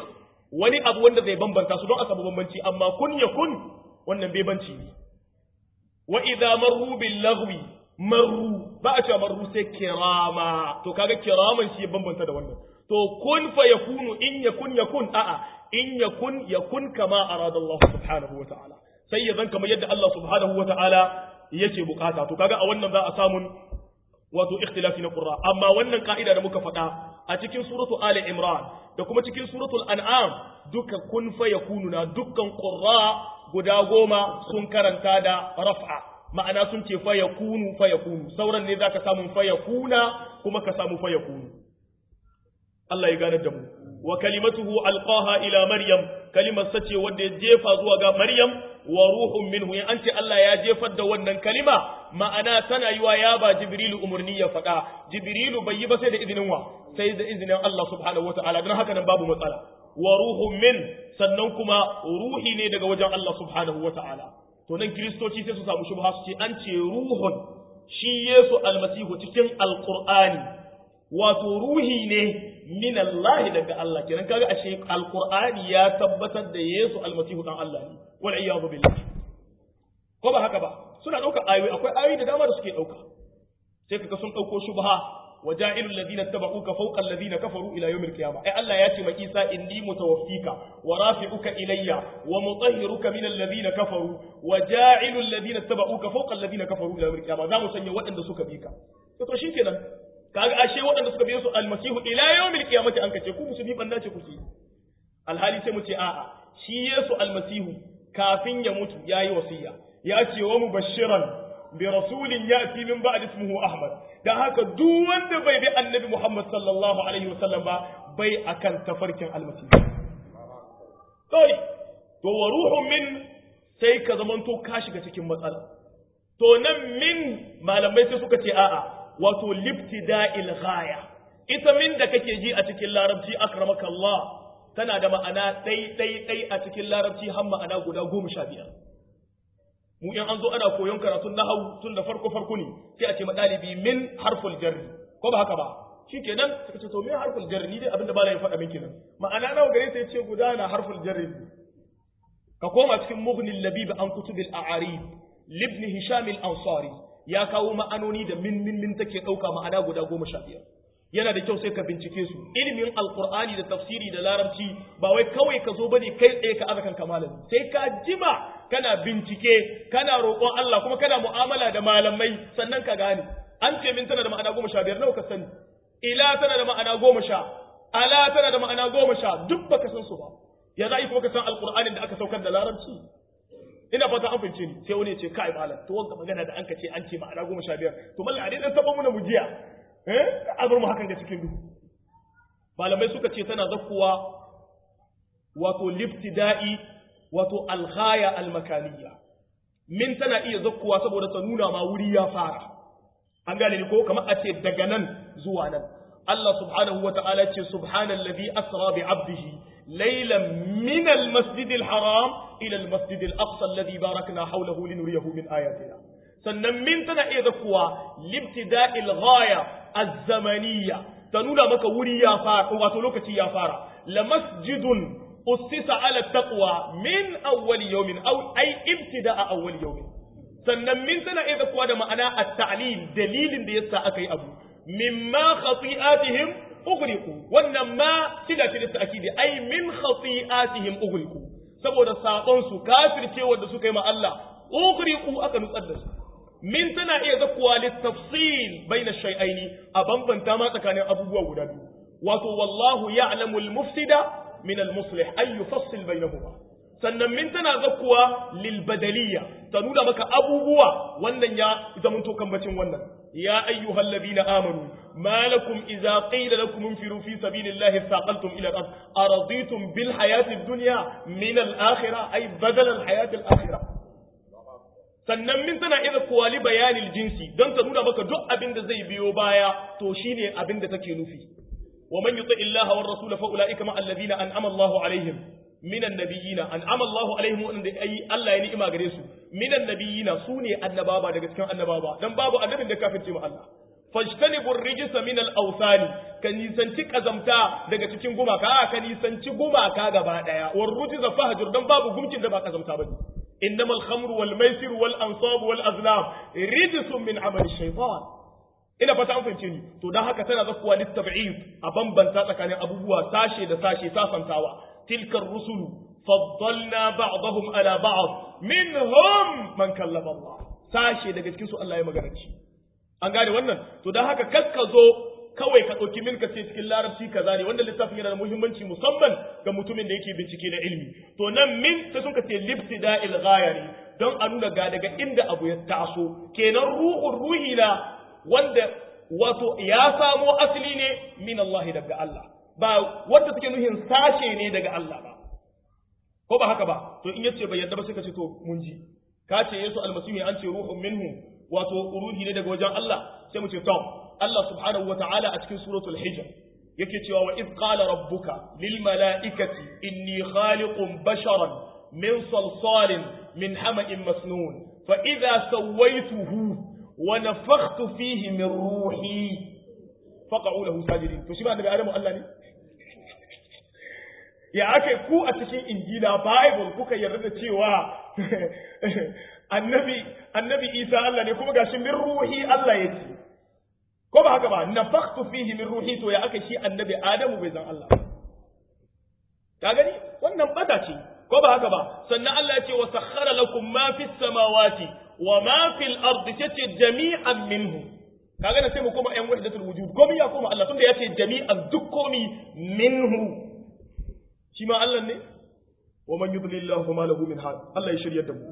wani abu wanda zai bambanta su don a samu bambanci amma kun yakun wannan bebanci ne wa idza marru bil lagwi marru ba a cewa marru sai kirama to kaga kiraman shi ya bambanta da wannan to kun fa yakunu in yakun yakun a'a in yakun yakun kama arada Allah subhanahu wa ta'ala sai ya zan kamar yadda Allah subhanahu wa ta'ala yake bukata to kaga a wannan za a samu wato ikhtilafi na qurra amma wannan ka'ida da muka faɗa a cikin suratu ali imran da kuma cikin suratul an'am duka kun fa yakunu na dukkan qurra guda goma sun karanta da raf'a ma'ana sun ce fa yakunu fa yakunu sauran ne zaka samu fa yakuna kuma ka samu fa yakunu Allah ya gane da mu wa kalimatuhu alqaha ila maryam kalimar sace wanda ya jefa zuwa ga maryam wa ruhun minhu in an ce Allah ya jefar da wannan kalima ma'ana tana yiwa ya ba jibrilu umurni ya faɗa jibrilu bai yi ba sai da izinin wa sai da izinin Allah subhanahu wataala don haka nan babu matsala wa ruhun min sannan kuma ruhi ne daga wajen Allah subhanahu wataala to nan kiristoci sai su samu shubha su ce an ce ruhun shi Yesu almasihu cikin alqur'ani wato ruhi ne min Allah daga Allah kenan kaga ashe alqur'ani ya tabbatar da Yesu almasihu dan Allah ne wal iyadu billah ko ba haka ba suna dauka ayoyi akwai ayoyi da dama da suke dauka sai kaga sun dauko shubha waja'ilul ladina tabauka fawqa alladhina kafaru ila yawmil qiyamah ai Allah ya ce ma Isa inni mutawaffika wa rafi'uka ilayya wa mutahhiruka min alladhina kafaru waja'ilul ladina tabauka fawqa alladhina kafaru ila yawmil qiyamah za mu sanya waɗanda suka bi ka to shikenan kaga ashe waɗanda suka biyo su almasihu ila yawmil qiyamati an kace ku musulmi banda ce kuke alhali sai mu ce a'a shi Yesu almasihu kafin ya mutu yayi wasiya ya ce wa mubashiran bi rasulin yati min ba'd ismuhu ahmad dan haka duk wanda bai bi annabi muhammad sallallahu alaihi wasallam ba bai akan tafarkin almasihu sai to wa ruhun min sai ka zamanto ka shiga cikin matsala to nan min malamai sai suka ce a'a wato libtida'il ghaya ita min da kake ji a cikin larabci akramaka Allah tana da ma'ana ɗai ɗai ɗai a cikin larabci har ma'ana guda goma sha biyar mu in an zo ana koyon karatun nahawu tun da farko farko ne sai a ce ma ɗalibi min harful jarri ko ba haka ba shikenan suka ce to me harful jarri ni dai abinda bala ya faɗa min kenan ma'ana nawa gare sai ce guda na harful jarri ka koma cikin mughnil labib an kutubil a'arib libni hisham al-ansari ya kawo ma'anoni da min min min take ɗauka ma'ana guda goma sha biyar yana da kyau sai ka bincike su ilimin alkur'ani da tafsiri da larabci ba wai kawai ka zo bane kai tsaye ka azakan kamalin sai ka jima kana bincike kana roƙon Allah kuma kana mu'amala da malamai sannan ka gane an ce min tana da ma'ana goma sha biyar nawa ka sani ila tana da ma'ana goma sha ala tana da ma'ana goma sha duk baka san su ba ya za kuma ka san alkur'anin da aka saukar da larabci ina fata an fahimce ni sai wani ya ce kai malam to wanda magana da an ka ce an ce ma'ana goma sha biyar to mallan a dai dan saba muna mujiya eh a bar mu hakan ga cikin duhu malamai suka ce tana zakkuwa wato liftida'i wato alghaya almakaniya min tana iya zakkuwa saboda ta nuna ma wuri ya fara an gane ni ko kamar a ce daga nan zuwa nan Allah subhanahu wa ta'ala ce subhanallazi asra bi 'abdihi laylan min al-masjid al-haram ila al-masjid al-aqsa alladhi barakna hawlahu linuriyahu min ayatina sannan min tana iya zakkuwa libtida'il ghaya az-zamaniyya ta nuna maka wuri ya fara wato lokaci ya fara la masjidun ussisa ala taqwa min awwal yawmin aw ay ibtida'a awwal yawmin sannan min tana iya zakkuwa da ma'ana at-ta'lil dalilin da yasa aka yi abu mimma khati'atihim ughriqu wannan ma sila ce da akidi ai min khati'atihim ughriqu saboda sabon su kafirce wanda suka yi ma Allah ughriqu aka nutsar da su min tana iya zakuwa littafsil baina shay'aini a bambanta ma tsakanin abubuwa guda biyu wato wallahu ya'lamu al-mufsida min al-muslih ay yufassil bainahuma sannan min tana zakuwa lil badaliyya ta nuna maka abubuwa wannan ya zamanto kambacin wannan ya ayyuhal ladina amanu ما لكم إذا قيل لكم انفروا في سبيل الله اثاقلتم إلى الأرض أرضيتم بالحياة الدنيا من الآخرة أي بدل الحياة الآخرة sannan min tana iya kuwa li bayanin jinsi don ta nuna maka duk abin da zai biyo baya to shine abin da take nufi wa man yuti illaha war rasul fa ulaika ma alladhina an'ama Allahu alaihim minan nabiyina an'ama Allahu alaihim wanda ai Allah ya ni'ima gare su minan nabiyina sune annababa daga cikin annababa dan babu annabin da kafirce mu Allah fajtanibu rijsa min al-awthani ka nisanci kazamta daga cikin gumaka a ka nisanci gumaka gaba daya war rujza fahjur dan babu gumkin da ba kazamta bane innama al-khamru wal maisir wal ansab wal azlam rijsun min amali shaytan ina fata an fahimce ni to dan haka tana zakuwa litab'id a bambanta tsakanin abubuwa sashe da sashe sasantawa tilkar rusulu faddalna ba'dahum ala ba'd minhum man kallama Allah sashe daga cikin su Allah ya magana ci an gane wannan to dan haka kakka zo kawai ka ɗauki milka ce cikin larabci kaza ne wanda littafin yana da muhimmanci musamman ga mutumin da yake bincike na ilimi to nan min sai suka ce libtida'il ghayari don a nuna ga daga inda abu ya taso kenan ruhun ruhi na wanda wato ya samo asali ne min Allah daga Allah ba wanda suke nuhin sashe ne daga Allah ba ko ba haka ba to in yace bai yarda ba sai ka ce to mun ji ka ce Yesu almasihu an ce ruhun minhu wato ruhi ne daga wajen Allah sai mu ce to Allah subhanahu wa ta'ala a cikin suratul hijr yake cewa wa idh qala rabbuka lil mala'ikati inni khaliqun basharan min salsalin min hama'in masnun fa idha sawaituhu wa nafakhtu fihi min ruhi faqa'u lahu sajidin to shi ba daga adamu Allah ne ya aka ku a cikin injila bible kuka yarda da cewa annabi annabi Isa Allah ne kuma gashi min ruhi Allah yake ko ba haka ba nafakhtu fihi min ruhi to ya aka shi annabi Adamu bai zan Allah ka gani wannan bata ce ko ba haka ba sannan Allah ya ce wa sakhkhara lakum ma fis samawati wa ma fil ardi tace jami'an minhu kaga na sai mu koma ƴan wahdatul wujud komai ya koma Allah tunda ya ce jami'an duk komi minhu shi ma Allah ne wa man yudlillahu fama lahu min had Allah ya shiryar da mu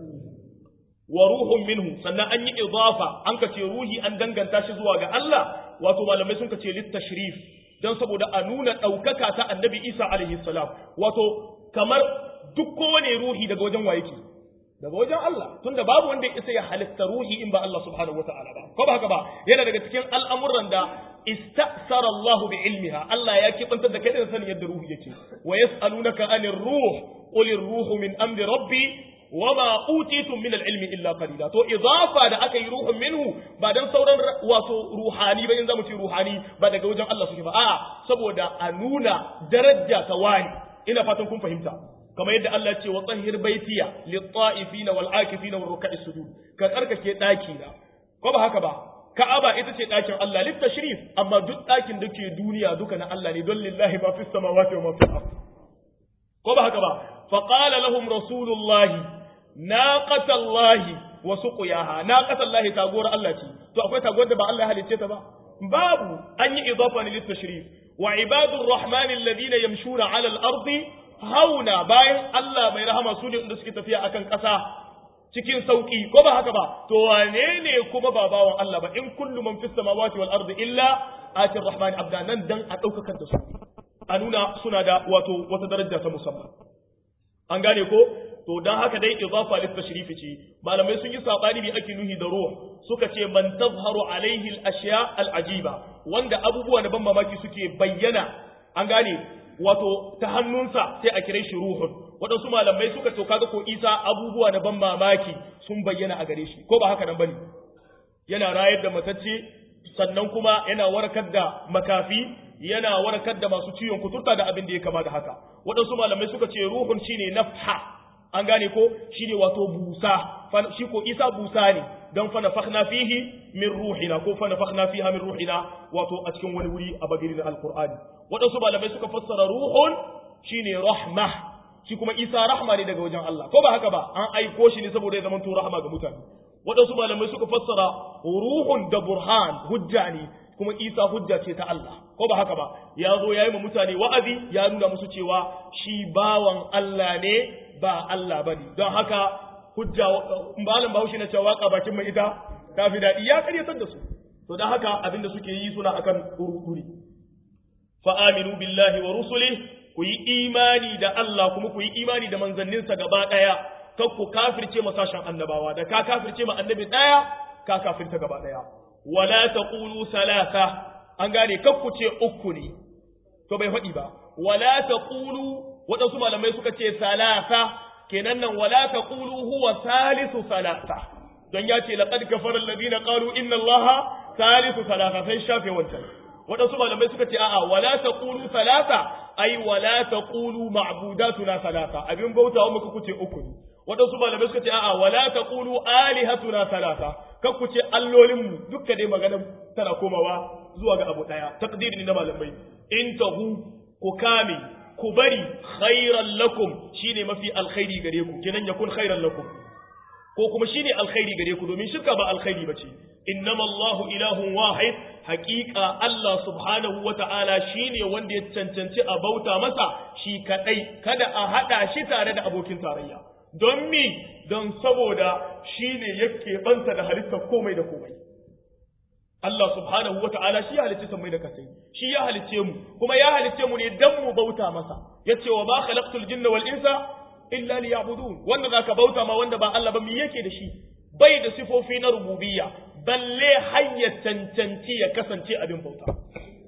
wa ruhun minhu sannan an yi idafa an ka ce ruhi an danganta shi zuwa ga Allah wato malamai sun ka ce littashrif dan saboda a nuna ɗaukaka ta annabi Isa alaihi salam wato kamar duk kowane ruhi daga wajen wa yake daga wajen Allah tunda babu wanda isa ya halitta ruhi in ba Allah subhanahu wataala ba ko ba haka ba yana daga cikin al'amuran da istasara Allah bi ilmiha Allah ya kibantar da kai da sanin yadda ruhi yake wa yas'alunaka anir ruh qul ruhu min amri rabbi wama utitum min al-ilmi illa qalila to idafa da aka yi ruhun minhu ba dan sauran wato ruhani ba in zamu ce ruhani ba daga wajen Allah suke ba a'a saboda a nuna daraja ta wani ina fatan kun fahimta kamar yadda Allah ya ce wa tsahhir baitiya lit-ta'ifina wal-akifina war-ruk'is sujud ka tsarkake daki na ko ba haka ba Ka'aba ita ce ɗakin Allah littashrif amma duk ɗakin da ke duniya duka na Allah ne don lillahi ma fis samawati wa ma fil ardh ko ba haka ba فقال لهم رسول الله ناقة الله وسقياها ناقة الله تاغور الله تي تو akwai taguwar da ba Allah ya halicce ta ba babu an yi idafa ne litashrif wa ibadur rahman alladhina yamshuna ala al-ardi hauna bayan Allah mai rahama su ne inda suke tafiya akan ƙasa cikin sauki ko ba haka ba to wane ne kuma ba bawan Allah ba in kullu man fis samawati wal ardi illa atir rahman abda nan dan a daukakar da su a nuna suna da wato wata daraja ta musamman an gane ko to dan haka dai idafa lit tashrifi ce malamai sun yi sabani bi ake nuhi da ruh suka ce man tazharu alaihi al ashya al ajiba wanda abubuwa da ban mamaki suke bayyana an gane wato ta hannunsa sai a kire shi ruhun waɗansu malamai suka to kaga ko isa abubuwa da ban mamaki sun bayyana a gare shi ko ba haka nan bane yana rayar da matacce sannan kuma yana warkar da makafi yana warkar da masu ciwon kuturta da abin da ya kama da haka waɗansu malamai suka ce ruhun shine nafha an gane ko shine wato busa shi ko isa busa ne dan fa nafakhna fihi min ruhina ko fa nafakhna fiha min ruhina wato a cikin wani wuri a bagirin alqur'ani waɗansu malamai suka fassara ruhun shine rahma shi kuma isa rahma ne daga wajen Allah ko ba haka ba an aiko shi ne saboda ya zama to rahma ga mutane waɗansu malamai suka fassara ruhun da burhan hujja ne kuma isa hujja ce ta Allah ko ba haka ba ya zo ya yi ma mutane wa'azi ya nuna musu cewa shi bawan Allah ne ba Allah ba ne don haka hujja malam bahaushe na cewa waka bakin mai ita ta fi daɗi ya karyatar da su to don haka abin da suke yi suna akan ururi fa aminu billahi wa rusuli ku yi imani da Allah kuma ku yi imani da manzanninsa gaba ɗaya kar ku kafirce ma sashen annabawa da ka kafirce ma annabi ɗaya ka kafirta gaba ɗaya wala taqulu salasa an gane kakku ce uku ne to bai faɗi ba wala taqulu waɗansu malamai suka ce salasa kenan nan wala taqulu huwa salisu salasa don ya ce laqad kafara alladhina qalu inna allaha salisu salasa sai shafe wancan waɗansu malamai suka ce a'a wala taqulu salasa ai wala taqulu ma'budatuna salasa abin bautawa muka kuce uku ne waɗansu malamai suka ce a'a wala taqulu alihatuna salasa kan ku ce allolin mu dukka dai magana tana komawa zuwa ga abu daya taqdiri ne na malamai in tahu ku kame ku bari khairan lakum shine mafi alkhairi gare ku kenan yakun khairan lakum ko kuma shine alkhairi gare ku domin shirka ba alkhairi bace innama Allahu ilahun wahid haqiqa Allah subhanahu wata'ala shine wanda ya cancanci a bauta masa shi kadai kada a hada shi tare da abokin tarayya don mi don saboda shine yake banta da halittar komai da komai Allah subhanahu wa ta'ala shi ya halicce sammai da kasai shi ya halicce mu kuma ya halicce mu ne dan mu bauta masa yace wa ma khalaqtul jinna wal insa illa liya'budun wanda zaka bauta ma wanda ba Allah ba me yake da shi bai da sifofi na rububiyya balle hayya cancanci ya kasance abin bauta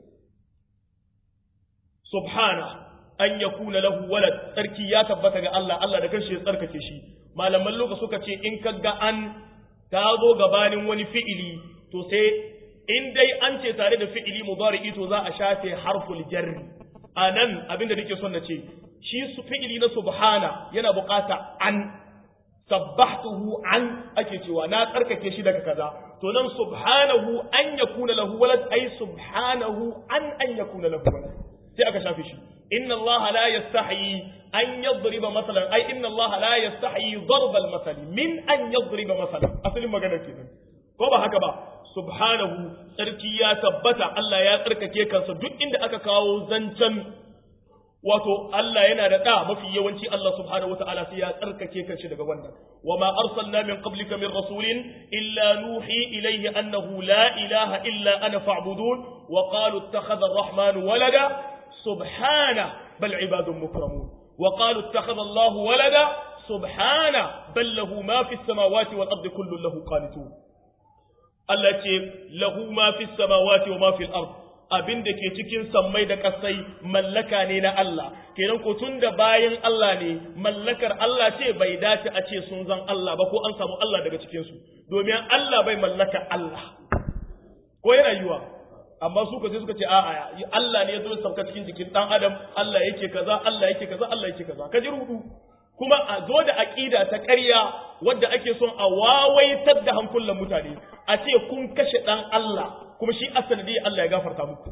subhana an yakuna lahu walad tsarki ya tabbata ga Allah Allah da kanshi ya tsarkake shi malaman loka suka ce in kaga an ta zo gabanin wani fi'ili to sai in dai an ce tare da fi'ili mudari'i to za a shafe harful jarri anan abinda nake son na ce shi su fi'ili na subhana yana bukata an sabbahtuhu an ake cewa na tsarkake shi daga kaza to nan subhanahu an yakuna lahu walad ay subhanahu an an yakuna lahu walad sai aka shafe shi inna allaha la yastahi an yadriba masalan ay inna allaha la yastahi darba al min an yadriba masalan asalin magana kenan ko ba haka ba subhanahu tsarki ya tabbata Allah ya tsarkake kansa duk inda aka kawo zancen wato Allah yana da da mafi yawanci Allah subhanahu wataala sai ya tsarkake kanshi daga wannan wama arsalna min qablika min rasulin illa nuhi ilayhi annahu la ilaha illa ana fa'budun wa qalu ittakhadha ar-rahman walada subhana bal ibadun mukramun wa qalu ittakhadha Allah walada subhana bal lahu ma fi as-samawati wal ardi kullun lahu qanitun Allah ce lahu ma fi samawati wa ma fil ard abin da ke cikin sammai da kasai mallaka ne na Allah kenan ko tun da bayan Allah ne mallakar Allah ce bai dace a ce sun zan Allah ba ko an samu Allah daga cikin su domin Allah bai mallaka Allah ko yana yiwa amma su kaje suka ce a'a Allah ne ya zo sauka cikin jikin dan adam Allah yake kaza Allah yake kaza Allah yake kaza kaji rudu kuma a zo da aqida ta ƙarya wadda ake son a wawaitar da hankulan mutane a ce kun kashe dan Allah kuma shi asali Allah ya gafarta muku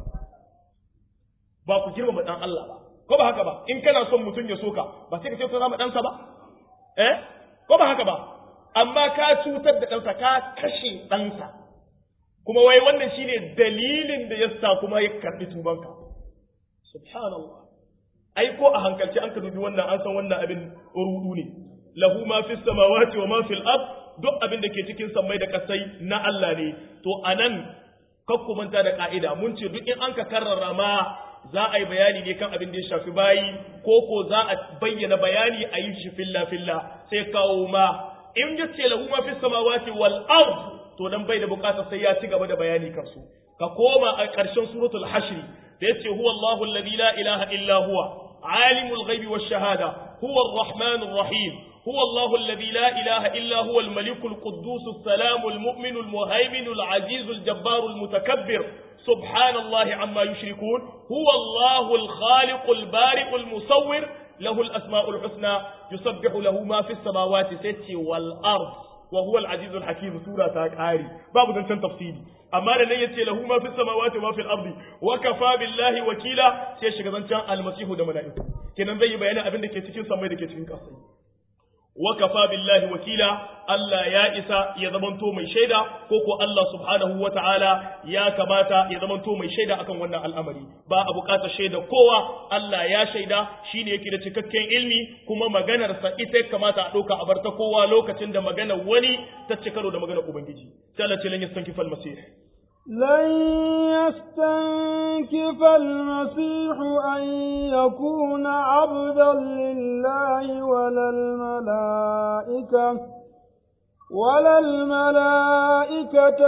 ba ku girmama dan Allah ba ko ba haka ba in kana son mutum ya soka ba sai ka ce ka zama ɗansa ba eh ko ba haka ba amma ka cutar da ɗansa ka kashe ɗansa kuma wai wannan shine dalilin da yasa kuma ya karɓi tubanka subhanallah ai ko a hankalci an ka dubi wannan an san wannan abin rudu ne lahu ma fis samawati wa ma fil ard duk abin da ke cikin sammai da kasai na Allah ne to anan kakku manta da ka'ida mun ce duk in an ka karrara ma za a yi bayani ne kan abin da ya shafi bayi ko ko za a bayyana bayani a yi shi filla filla sai kawo ma in ya ce lahu ma fis samawati wal ard to dan bai da bukata sai ya ci gaba da bayani kansu ka koma a ƙarshen suratul hashr da yace huwa Allahu alladhi la ilaha illa huwa alimul ghaibi wash shahada huwa ar-rahmanur rahim هو الله الذي لا إله إلا هو الملك القدوس السلام المؤمن المهيمن العزيز الجبار المتكبر سبحان الله عما يشركون هو الله الخالق البارئ المصور له الأسماء الحسنى يسبح له ما في السماوات ست والأرض وهو العزيز الحكيم سورة تاكاري باب ذنشان تفصيلي أما لن يتي له ما في السماوات وما في الأرض وكفى بالله وكيلا سيشك ذنشان المسيح دملائكم كنا زي بيانا أبن دكي تكين سمي دكي تكين كاسي وكفى بالله وكيلا Allah ya isa ya zamanto mai shaida ko ko Allah subhanahu wa ta'ala ya kamata ya zamanto mai shaida akan wannan al'amari ba a bukatar shaida kowa Allah ya shaida shine yake da cikakken ilmi kuma maganarsa ita kamata a ɗauka a bar ta kowa lokacin da maganar wani ta ci karo da maganar Ubangiji sai Allah ce lan yastankifa al-masih لن يستنكف المسيح أن يكون عبدا لله ولا الملائكة ولا الملائكة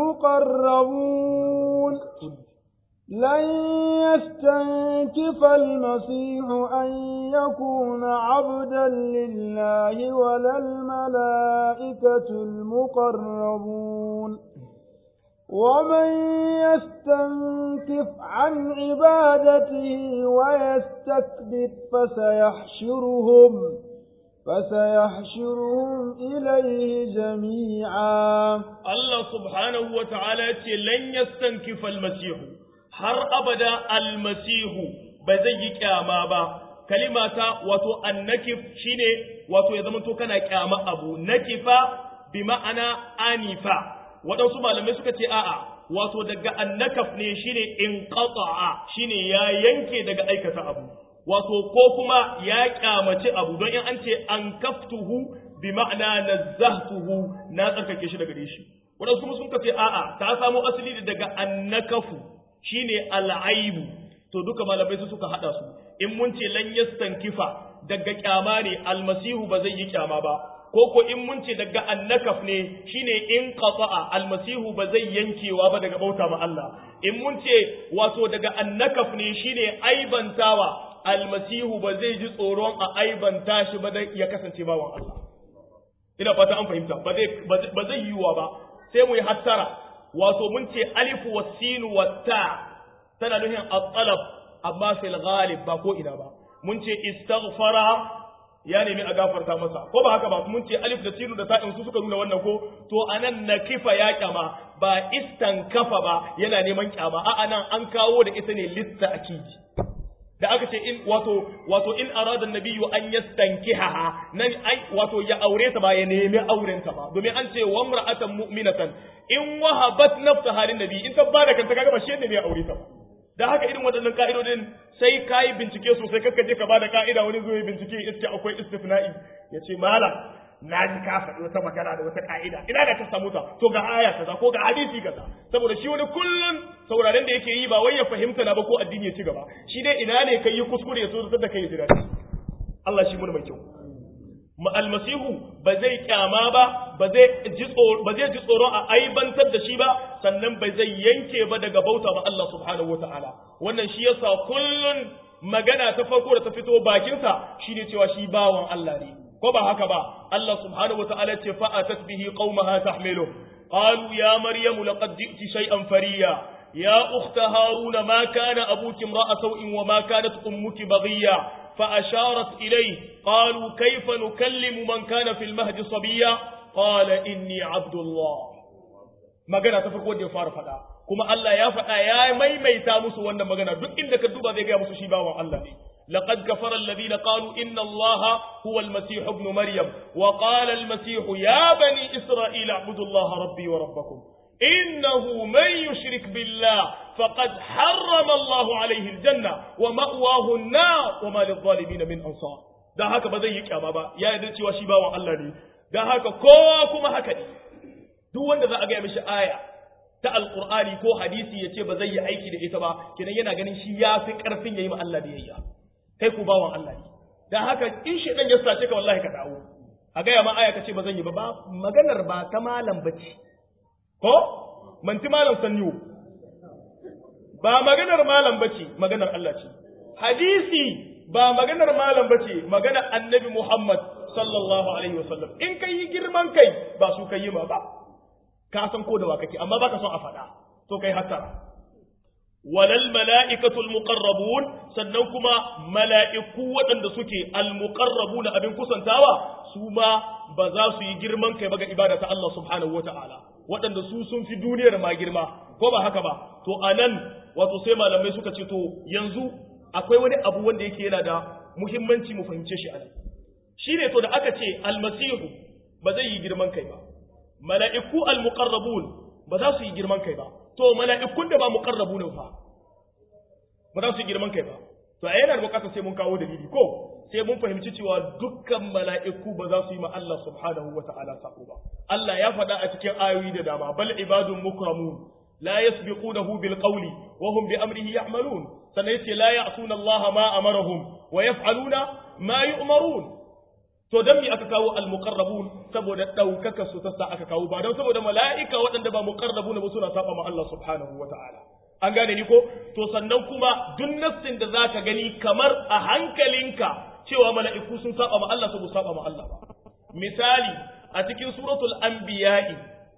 المقربون لن يستنكف المسيح أن يكون عبدا لله ولا الملائكة المقربون ومن يستنكف عن عبادته ويستكبر فسيحشرهم فسيحشرهم إليه جميعا الله سبحانه وتعالى لن يستنكف المسيح har abada almasihu ba zai yi kyama ba kalimata wato annakif shine wato ya zama to kana kyama abu nakifa bi ma'ana anifa waɗansu malamai suka ce a'a wato daga annakaf ne shine in qata'a shine ya yanke daga aikata abu wato ko kuma ya kyamaci abu don in an ce an kaftuhu bi ma'ana nazzahtuhu na tsarkake shi daga shi waɗansu kuma sun ce a'a ta samo asali daga annakafu shine al'aibu to duka malamai su suka hada su in mun ce lan yastankifa daga kyama ne almasihu ba zai yi kyama ba ko ko in mun ce daga annakaf ne shine in qata'a almasihu ba zai yankewa ba daga bauta ma Allah in mun ce wato daga annakaf ne shine aibantawa almasihu ba zai ji tsoron a aibanta shi ba ya kasance bawan Allah ina fata an fahimta ba zai ba zai yiwa ba sai mu yi hattara wato mun ce alifu wa sinu wa ta tana nufin at-talab amma fil ghalib ba ko ina ba mun ce istaghfara ya nemi a gafarta masa ko ba haka ba mun ce alif da sinu da ta'in su suka nuna wannan ko to anan na kifa ya kyama ba istankafa ba yana neman kyama a anan an kawo da ita ne lista akidi da aka ce in wato wato in arada nabiyyu an yastankiha nan ai wato ya aure ta ba ya nemi auren ta ba domin an ce wa imra'atan mu'minatan in wahabat nafsaha lin nabi in ta bada kanta kaga ba shi ne mai aure ta ba da haka irin waɗannan ka'idodin sai kai bincike sosai kakka je ka bada ka'ida wani zo ya bincike iske akwai istifna'i ya ce malam na ji ka faɗi wata magana da wata ka'ida ina da ka samu ta to ga aya kaza ko ga hadisi kaza saboda shi wani kullun sauraren da yake yi ba wai ya fahimta na ba ko addini ya ci gaba shi dai ina ne kai yi kuskure ya so da kai ya jira Allah shi mun mai kyau almasihu ba zai kyama ba ba zai ji tsoro ba zai ji tsoro a aibantar da shi ba sannan ba zai yanke ba daga bauta ba Allah subhanahu wataala wannan shi yasa kullun magana ta farko da ta fito bakinsa shine cewa shi bawan Allah ne ko ba haka ba Allah subhanahu wataala ce fa atat bihi qaumaha tahmilu qalu ya maryamu laqad ji'ti shay'an fariya ya ukhta haruna ma kana abuki imra'a sawin wa ma kanat ummuki baghiya fa asharat ilayhi qalu kayfa nukallimu man kana fil mahdi sabiya qala inni abdullah magana ta farko da ya fara faɗa kuma Allah ya faɗa ya maimaita musu wannan magana duk inda ka duba zai ga musu shi bawan Allah ne لقد كفر الذين قالوا إن الله هو المسيح ابن مريم وقال المسيح يا بني إسرائيل اعبدوا الله ربي وربكم إنه من يشرك بالله فقد حرم الله عليه الجنة ومأواه النار وما للظالمين من أنصار da haka ba zai yi kyama ba ya yarda cewa shi bawan Allah ne da haka kowa kuma haka ne duk wanda za a ga mishi aya ta alqur'ani ko hadisi ya ce ba zai yi aiki da ita ba kenan yana ganin shi ya fi karfin yayi ma Allah biyayya kai ku bawan Allah ne dan haka in shedan ya sace ka wallahi ka dawo a gaya ma aya ka ce ba zan yi ba maganar ba ta malam bace ko manti malam sanniwo ba maganar malam bace maganar Allah ce hadisi ba maganar malam bace maganar annabi Muhammad sallallahu alaihi wasallam in kai yi girman kai ba su kai yi ma ba ka san ko da wa kake amma baka son a faɗa to kai hasara walal mala'ikatul muqarrabun sannan kuma mala'iku waɗanda suke al-muqarrabun abin kusantawa su ma ba za su yi girman kai ba ga ibada ta Allah subhanahu wata'ala waɗanda su sun fi duniyar ma girma ko ba haka ba to anan wato sai malamai suka ce to yanzu akwai wani abu wanda yake yana da muhimmanci mu fahimce shi anan shine to da aka ce almasihu ba zai yi girman kai ba mala'iku al-muqarrabun ba za su yi girman kai ba to mala'ikun da ba muqarrabu ne fa ba za su yi girman kai ba to a yana da bukatar sai mun kawo dalili ko sai mun fahimci cewa dukkan mala'iku ba za su yi ma Allah subhanahu wa ta'ala sako ba Allah ya faɗa a cikin ayoyi da dama bal ibadun mukramun la yasbiqunahu bil qawli wa hum bi amrihi ya'malun sannan yace la ya'suna Allah ma amarahum wa yaf'aluna ma yu'marun to dan me aka kawo al-muqarrabun saboda daukaka su ta sa aka kawo ba dan saboda mala'ika waɗanda ba muqarrabun ba suna saba ma Allah subhanahu wata'ala an gane ni ko to sannan kuma duk nassin da zaka gani kamar a hankalinka cewa mala'iku sun saba ma Allah saboda saba ma Allah ba misali a cikin suratul anbiya'i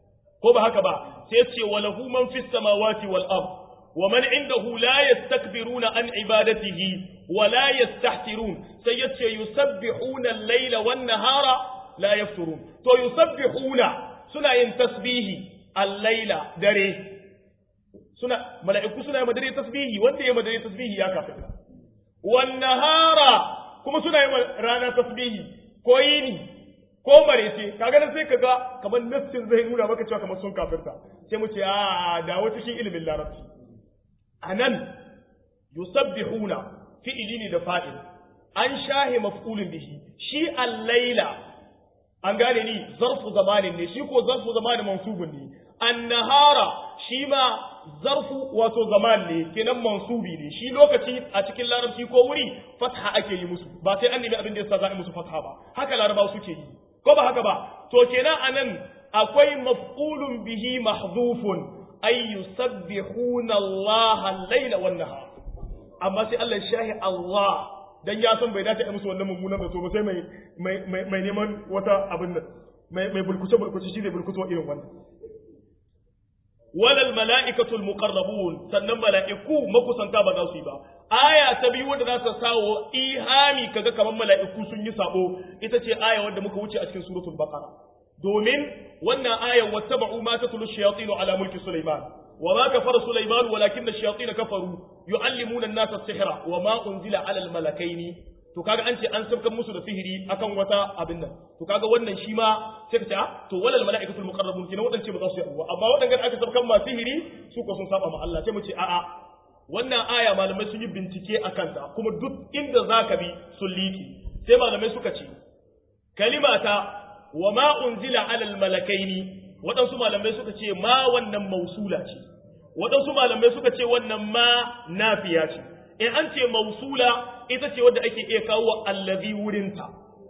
ko ba haka ba sai ce wa lahu man fis samawati wal ard wa man indahu la yastakbiruna an ibadatihi wa la yastahsirun sai yace yusabbihuna al-laila wan nahara la yafturun to yusabbihuna suna yin tasbihi al-laila dare suna mala'iku suna yin dare tasbihi wanda ya dare tasbihi ya kafir wan nahara kuma suna yin rana tasbihi ko yini ko marece kaga nan sai kaga kamar nassin zai nuna maka cewa kamar sun kafirta sai mu ce a dawo cikin ilimin larabci anan yusabbihuna fi'ili ne da fa'il an shahe maf'ulun bihi shi al-laila an gane ni zarfu zamanin ne shi ko zarfu zamanin mansubun ne an-nahara shi ma zarfu wato zaman ne kenan mansubi ne shi lokaci a cikin larabci ko wuri fatha ake yi musu ba sai an nemi abin da yasa za a yi musu fatha ba haka larabawa suke yi ko ba haka ba to kenan anan akwai maf'ulun bihi mahdhufun ay yusabbihuna Allah al-laila wan nahar amma sai Allah shahi Allah dan ya san bai dace a musu wannan mummunan zato ba sai mai mai neman wata abin nan mai mai bulkuce bulkuce shi zai bulkuto irin wannan walal mala'ikatul muqarrabun sannan mala'iku makusanta ba za su yi ba aya ta biyu wanda za ta sawo ihami kaga kamar mala'iku sun yi sabo ita ce aya wanda muka wuce a cikin suratul baqara domin wannan ayan wattaba'u ma tatlu shayatin ala mulki sulaiman wa ma kafara sulaiman walakin ash-shayatin kafaru yu'allimuna an-nasa as-sihra wa ma unzila ala al-malakaini to kaga an ce an sabkan musu da sihiri akan wata abin nan to kaga wannan shi ma sai ka ce ah to walal malaikatul muqarrabun kina wadance ba za su yi abuwa amma wadannan aka sabkan ma sihiri su ko sun saba ma Allah sai mu ce a'a wannan aya malamai sun yi bincike akan ta kuma duk inda zaka bi sun liki sai malamai suka ce kalimata wa ma unzila alal malakaini waɗansu malamai suka ce ma wannan mausula ce waɗansu malamai suka ce wannan ma nafiya ce in an ce mausula ita ce wadda ake iya kawo allazi wurinta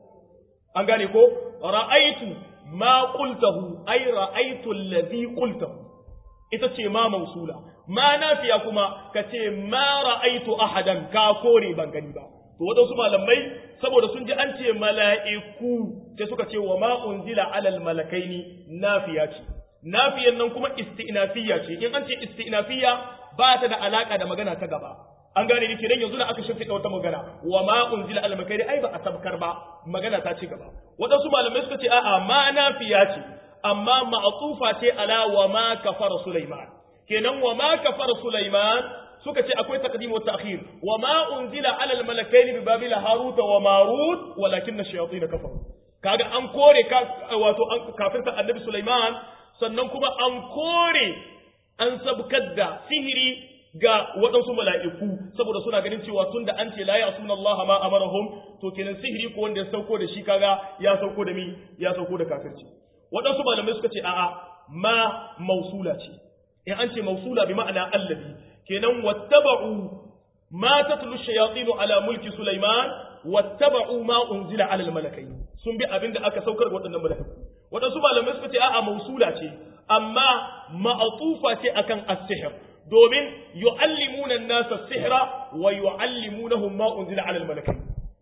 an gane ko ra'aitu ma qultahu ay ra'aitu allazi qultahu ita ce ma mausula ma nafiya kuma ka ce ma ra'aitu ahadan ka kore ban gani ba to wadansu malamai saboda sun ji an ce mala'iku sai suka ce wa ma unzila alal malakaini nafiya ce nafiyan nan kuma isti'nafiyya ce in an ce isti'nafiyya ba ta da alaka da magana ta gaba an gane ni kenan yanzu da aka shimfiɗa wata magana wa ma unzila al makairi ai ba a sabkar ba magana ta ci gaba wadansu malamai suka ce a'a ma nafiya ce amma ma'tufa ce ala wa ma kafara sulaiman kenan wa ma kafara sulaiman suka ce akwai taqdim wa ta'khir wa ma unzila ala al malakaini bi babila harut wa marut walakin ash-shayatin kafaru kaga an kore ka wato an kafirta annabi sulaiman sannan kuma an kore an sabkar da sihiri ga waɗansu mala'iku saboda suna ganin cewa tun da an ce la ya suna Allah ma amarahum to kenan sihiri ko wanda ya sauko da shi kaga ya sauko da mi ya sauko da kafirci waɗansu malamai suka ce a'a ma mausula ce in an ce mausula bi ma'ana allazi kenan wattaba'u ma tatlu shayatin ala mulki sulaiman wattaba'u ma unzila ala al-malakai sun bi abinda aka saukar ga waɗannan malaiku waɗansu malamai suka ce a'a mausula ce amma ma'atufa ce akan as-sihr domin yu'allimuna an-nasa sihra wa yu'allimunahum ma unzila 'ala al-malakai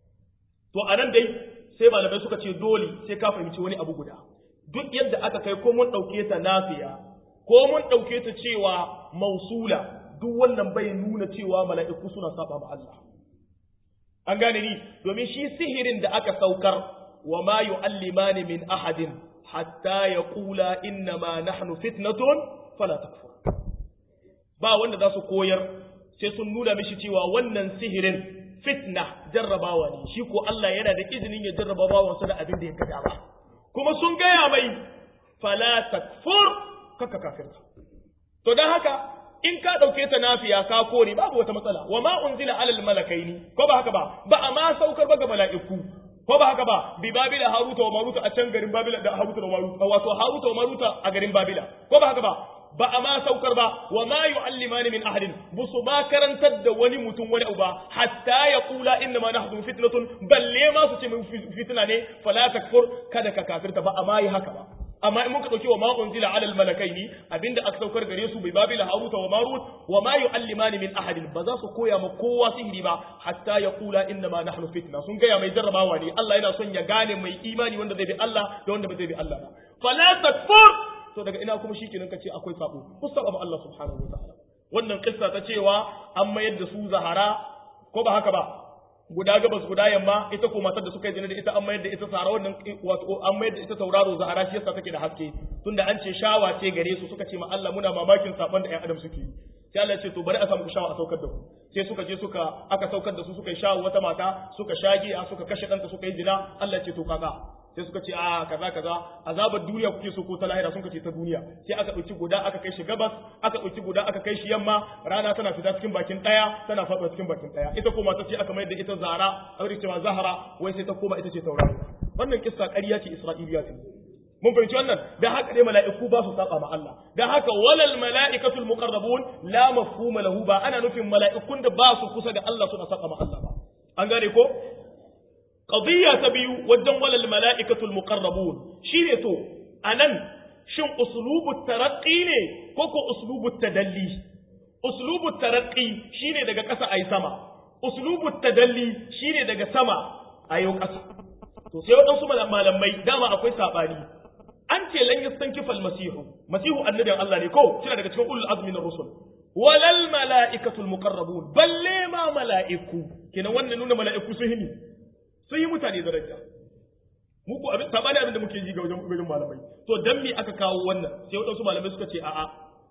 to anan dai sai malamai suka ce dole sai ka fahimci wani abu guda duk yadda aka kai ko mun dauke ta nafiya ko mun dauke ta cewa mausula duk wannan bai nuna cewa mala'iku suna saba ma Allah an gane ni domin shi sihirin da aka saukar wa ma yu'allimani min ahadin hatta yaqula inna ma nahnu fitnatun fala takfur ba wanda za su koyar sai sun nuna mishi cewa wannan sihirin fitna jarrabawa ne shi ko Allah yana da izinin ya jarraba bawansa da abin da ya gada ba kuma sun gaya mai fala takfur kaka kafirta to dan haka in ka dauke ta nafiya ka kore babu wata matsala wa ma unzila alal malakaini ko ba haka ba ba a ma saukar ba ga mala'iku ko ba haka ba bi babila haruta wa maruta a can garin babila da haruta da maruta wato haruta wa maruta a garin babila ko ba haka ba ba a ma saukar ba wa ma yu'allimani min ahadin busu ma karantar da wani mutum wani abu ba hatta ya kula inna ma nahdu fitnatun balle ma su ce mun fitna ne fala takfur kada ka kafirta ba amma yi haka ba amma in muka dauki wa ma unzila ala al malakaini abinda aka saukar gare su bai babila haruta wa marut wa ma yu'allimani min ahadin ba za su koya ma kowa sihiri ba hatta ya kula inna ma nahnu fitna sun gaya mai jarrabawa ne Allah yana son ya gane mai imani wanda zai bi Allah da wanda ba zai bi Allah ba fala takfur to daga ina kuma shikenan kace akwai sabo ku saba ma Allah subhanahu wataala wannan kissa ta cewa an mayar da su zahara ko ba haka ba guda gabas guda yamma ita ko matar da suka yi zina da ita an mayar da ita sahara wannan wato an mayar da ita tauraro zahara shi yasa take da haske tunda an ce shawa ce gare su suka ce ma Allah muna mamakin sabon da ƴan adam suke yi sai Allah ya ce to bari a samu shawa a saukar da ku sai suka je suka aka saukar da su suka yi shawo wata mata suka shage a suka kashe ɗanta suka yi zina Allah ya ce to kaza sai suka ce a kaza kaza azabar duniya kuke so ko ta lahira sun ce ta duniya sai aka ɗauki guda aka kai shi gabas aka ɗauki guda aka kai shi yamma rana tana fita cikin bakin ɗaya tana faɗuwa cikin bakin ɗaya ita ko mata ce aka mayar da ita zara a cewa zahara wai sai ta koma ita ce tauraro wannan kissa ƙarya ce isra'iliya ce mun fahimci wannan da haka dai mala'iku ba su saba ma Allah da haka walal mala'ikatul muqarrabun la mafhuma lahu ba ana nufin mala'ikun da ba su kusa da Allah suna saba ma Allah ba an gane ko qadiyya ta biyu wajen walal mala'ikatul muqarrabun shine to anan shin uslubut taraqqi ne ko ko uslubut tadalli uslubut taraqqi shine daga ƙasa ayi sama uslubut tadalli shine daga sama ayo ƙasa to sai waɗansu malamai dama akwai saɓani an ce lan yastankifa almasihu masihu annabin Allah ne ko kina daga cikin ulul azmi na rusul walal malaikatul muqarrabun balle ma malaiku kina wannan nuna malaiku sun hini sun yi mutane daraja mu ko abin sabani abin da muke ji ga wajen wajen malamai to dan me aka kawo wannan sai wadansu malamai suka ce a'a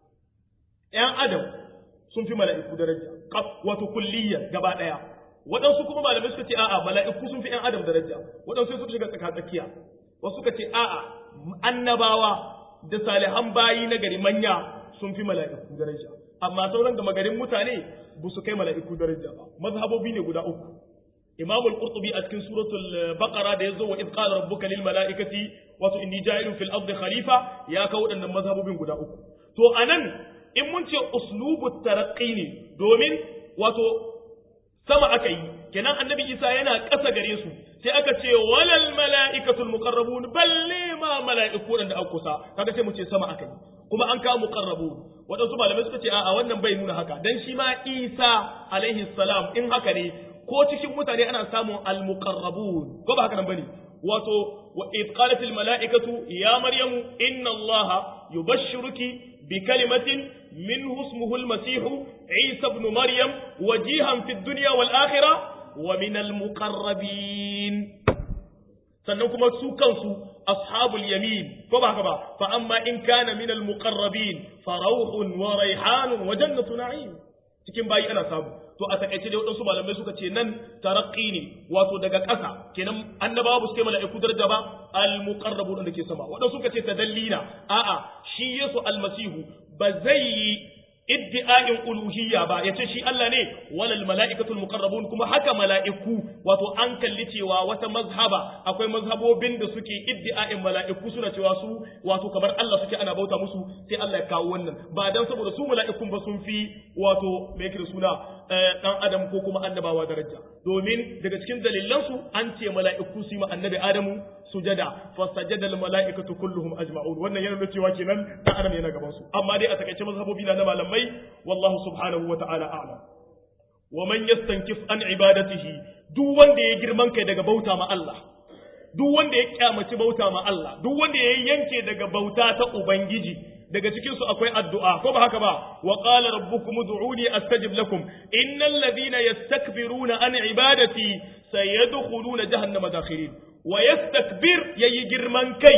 ƴan adam sun fi malaiku daraja wato kulliyya gaba daya waɗansu kuma malamai suka ce a'a mala'iku sun fi ƴan adam daraja waɗansu suka shiga tsaka tsakiya wasu suka ce a'a annabawa da salihan bayi na gari manya sun fi mala'iku daraja amma sauran gama garin mutane ba su kai mala'iku daraja ba mazhabobi ne guda uku imam al-qurtubi a cikin suratul baqara da yazo wa id qala rabbuka lil mala'ikati wato inni ja'ilun fil ardi khalifa ya kawo waɗannan mazhabobin guda uku to anan in mun ce uslubut taraqqi ne domin wato sama aka yi kenan annabi isa yana ƙasa gare su sai aka ce walal mala'ikatul muqarrabun balle ma mala'iku da aka kusa kaga sai mu ce sama aka yi kuma an kawo muqarrabun wadansu malamai suka ce a'a wannan bai nuna haka dan shi ma isa alaihi salam in haka ne ko cikin mutane ana samun al muqarrabun ko ba haka nan bane wato wa id qalat al mala'ikatu ya maryamu inna allaha yubashshiruki bi kalimatin منه اسمه المسيح عيسى بن مريم وجيها في الدنيا والآخرة ومن المقربين sannan kuma su kansu ashabul yamin ko ba haka ba fa amma in kana min al muqarrabin fa rawhun wa rayhanun wa jannatu na'im cikin bayi ana samu to a takaice dai wadansu malamai suka ce nan taraqqi ne wato daga ƙasa kenan annabawa ba su kai mala'iku daraja ba al muqarrabun da ke sama wadansu suka ce tadallina a'a shi yesu almasihu ba zai yi iddi'a'in uluhiyya ba yace shi Allah ne walal mala'ikatul muqarrabun kuma haka mala'iku wato an kalli cewa wata mazhaba akwai mazhabobin da suke iddi'a'in mala'iku suna cewa su wato kamar Allah suke ana bauta musu sai Allah ya kawo wannan ba dan saboda su mala'ikun ba sun fi wato me yake da suna dan adam ko kuma annabawa daraja domin daga cikin dalilan su an ce mala'iku su yi ma annabi Adamu sujada fa sajada al mala'ikatu kulluhum ajma'un wannan yana nuna cewa kenan dan adam yana gaban su amma dai a takaice mazhabobi na malamai wallahu subhanahu wa ta'ala a'lam wa man yastankif an ibadatihi duk wanda ya girman kai daga bauta ma Allah duk wanda ya kyamaci bauta ma Allah duk wanda ya yanke daga bauta ta ubangiji daga cikin su akwai addu'a ko ba haka ba wa qala rabbukum ud'uni astajib lakum innal ladhina yastakbiruna an ibadati sayadkhuluna jahannama dakhirin wa yastakbir yayi girman kai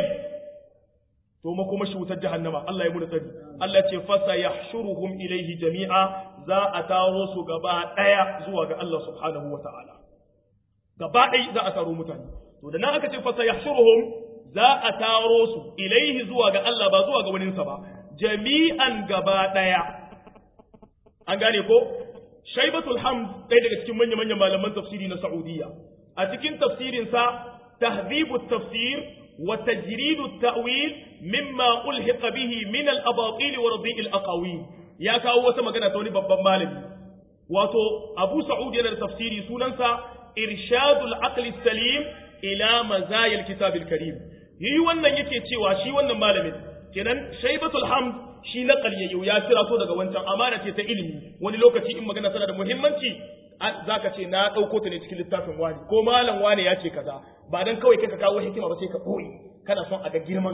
to ma kuma shi wutar jahannama Allah ya muna tsari Allah ce fasa yahshuruhum ilaihi jami'a za a taro su gaba daya zuwa ga Allah subhanahu wa ta'ala gaba ɗaya za a taro mutane to da nan aka ce fasa yahshuruhum za a taro su ilaihi zuwa ga Allah ba zuwa ga waninsa ba jami'an gaba daya an gane ko shaibatul hamd ɗaya daga cikin manya manyan malaman tafsiri na Saudiya a cikin tafsirinsa tahdhibut tafsir وتجريد التأويل مما ألحق به من الأباطيل ورضيء الأقاويل يا كاو وتا magana ta wani babban malami wato Abu Sa'ud yana da tafsiri sunansa Irshadul Aql Salim ila Mazaya al-Kitab al-Karim yi wannan yake cewa shi wannan malamin kenan Shaybatul Hamd shi na ƙaryayyo ya kira so daga wancan amana ce ta ilimi wani lokaci in magana tana da muhimmanci zaka ce na ɗauko ta ne cikin littafin wani ko malam wani ya ce kaza ba dan kawai kai ka kawo hikima ba sai ka ɓoye kana son a ga girman ka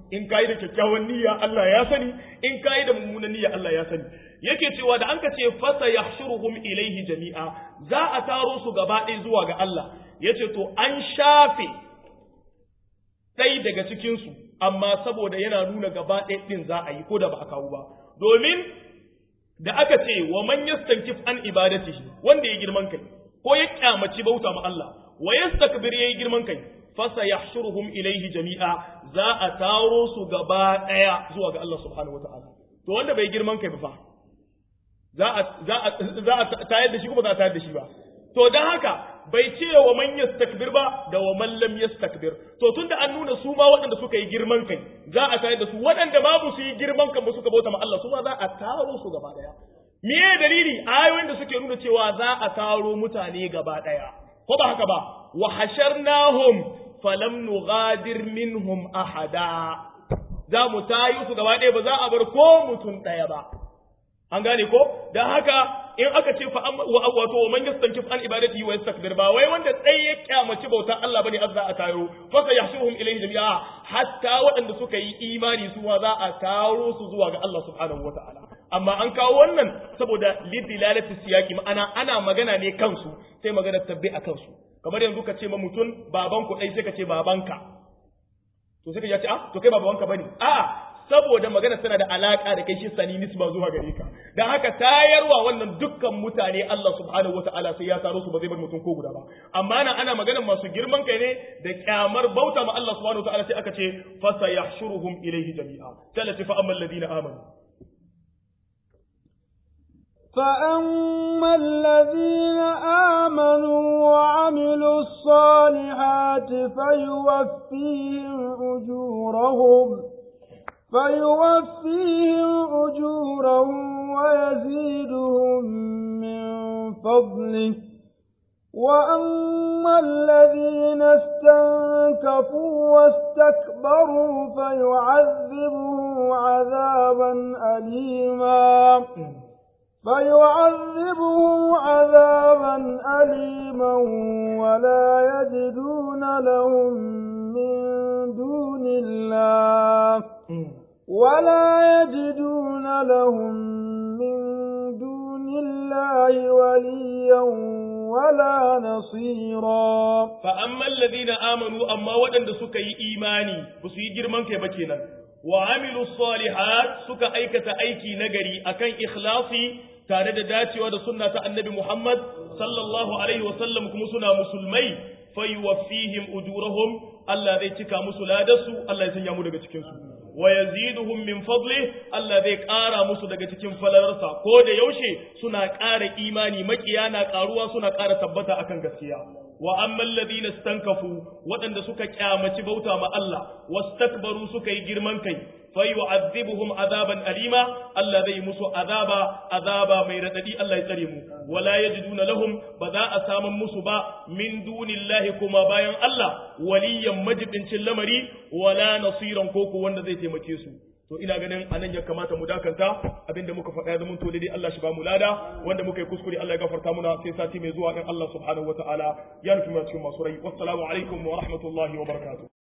in kai da kyakkyawan niyya Allah ya sani in kai da mummunan niyya Allah ya sani yake cewa da an ka ce fasa yahshuruhum ilaihi jami'a za a taro su gaba ɗaya zuwa ga Allah yace to an shafe ɗai daga cikin su amma saboda yana nuna gaba ɗaya ɗin za a yi ko da ba a kawo ba domin da aka ce wa man yastankif an ibadatihi wanda ya girman kai ko ya kyamaci bauta ma Allah wa yastakbir yayi girman kai fasa yahshuruhum ilaihi jami'a za a taro su gaba ɗaya zuwa ga Allah subhanahu wataala to wanda bai girman kai ba fa za a za a za a tayar da shi kuma za a tayar da shi ba to dan haka bai ce wa man yastakbir ba da wa man lam yastakbir to tunda an nuna su ma waɗanda suka yi girman kai za a tayar da su waɗanda babu su yi girman kan ba suka bauta ma Allah su ma za a taro su gaba ɗaya me dalili ayoyin da suke nuna cewa za a taro mutane gaba ɗaya ko ba haka ba wa hasharnahum falam nughadir minhum ahada za mu tayi su gaba ɗaya ba za a bar ko mutum ɗaya ba an gane ko dan haka in aka ce fa wato man yastankif an ibadati wa yastakbir ba wai wanda dai ya kyamaci bauta Allah bane azza a taro fa sayahshuhum ilayhi jami'a hatta waɗanda suka yi imani su ma za a taro su zuwa ga Allah subhanahu wataala amma an kawo wannan saboda lidilalati siyaki ma'ana ana magana ne kansu sai magana tabbi a kansu kamar yanzu ka ce ma mutum baban ku dai sai ka ce babanka to sai ka ce ah to kai ba babanka bane a saboda magana tana da alaka da kai shi sani nisba zuwa gare ka dan haka tayarwa wannan dukkan mutane Allah subhanahu wataala sai ya taro su ba zai bar mutum ko guda ba amma nan ana magana masu girman kai ne da kyamar bauta ma Allah subhanahu wataala sai aka ce fa sayahshuruhum ilayhi jami'a talati fa ammal ladina amanu فأما الذين آمنوا وعملوا الصالحات فيوفيهم أجورهم فيوفيهم أجورهم ويزيدهم من فضله وأما الذين استنكفوا واستكبروا فيعذبهم عذابا أليما فيعذبهم عذابا أليما ولا يجدون لهم من دون الله ولا يجدون لهم من دون الله وليا ولا نصيرا فأما الذين آمنوا أما ودن سكي إيماني بسي جرمان كيبكينا وعملوا الصالحات سكا أيكة أيكي نجري أكن إخلاصي tare da dacewa da sunna ta annabi Muhammad sallallahu alaihi wasallam kuma suna musulmai fayuwaffihim ujurahum Allah zai cika musu ladarsu Allah ya sanya mu daga cikin su wa yaziduhum min fadli Allah zai ƙara musu daga cikin falalarsa ko da yaushe suna ƙara imani makiya na ƙaruwa suna ƙara tabbata akan gaskiya wa amman ladina stankafu waɗanda suka kyamaci bauta ma Allah wastakbaru suka yi girman kai fayu'adhibuhum azaban alima Allah zai musu azaba azaba mai radadi Allah ya tsare mu wala yajiduna lahum ba za a saman musu ba min dunillahi kuma bayan Allah waliyan majibincin lamari wala nasiran koko wanda zai taimake su to ina ganin anan ya kamata mu dakanta abinda muka faɗa ya zama to dai Allah shi ba mu lada wanda muka yi kuskure Allah ya gafarta muna sai sati mai zuwa in Allah subhanahu wataala ya nufi mu cikin masu rai wassalamu alaikum wa rahmatullahi wa barakatuh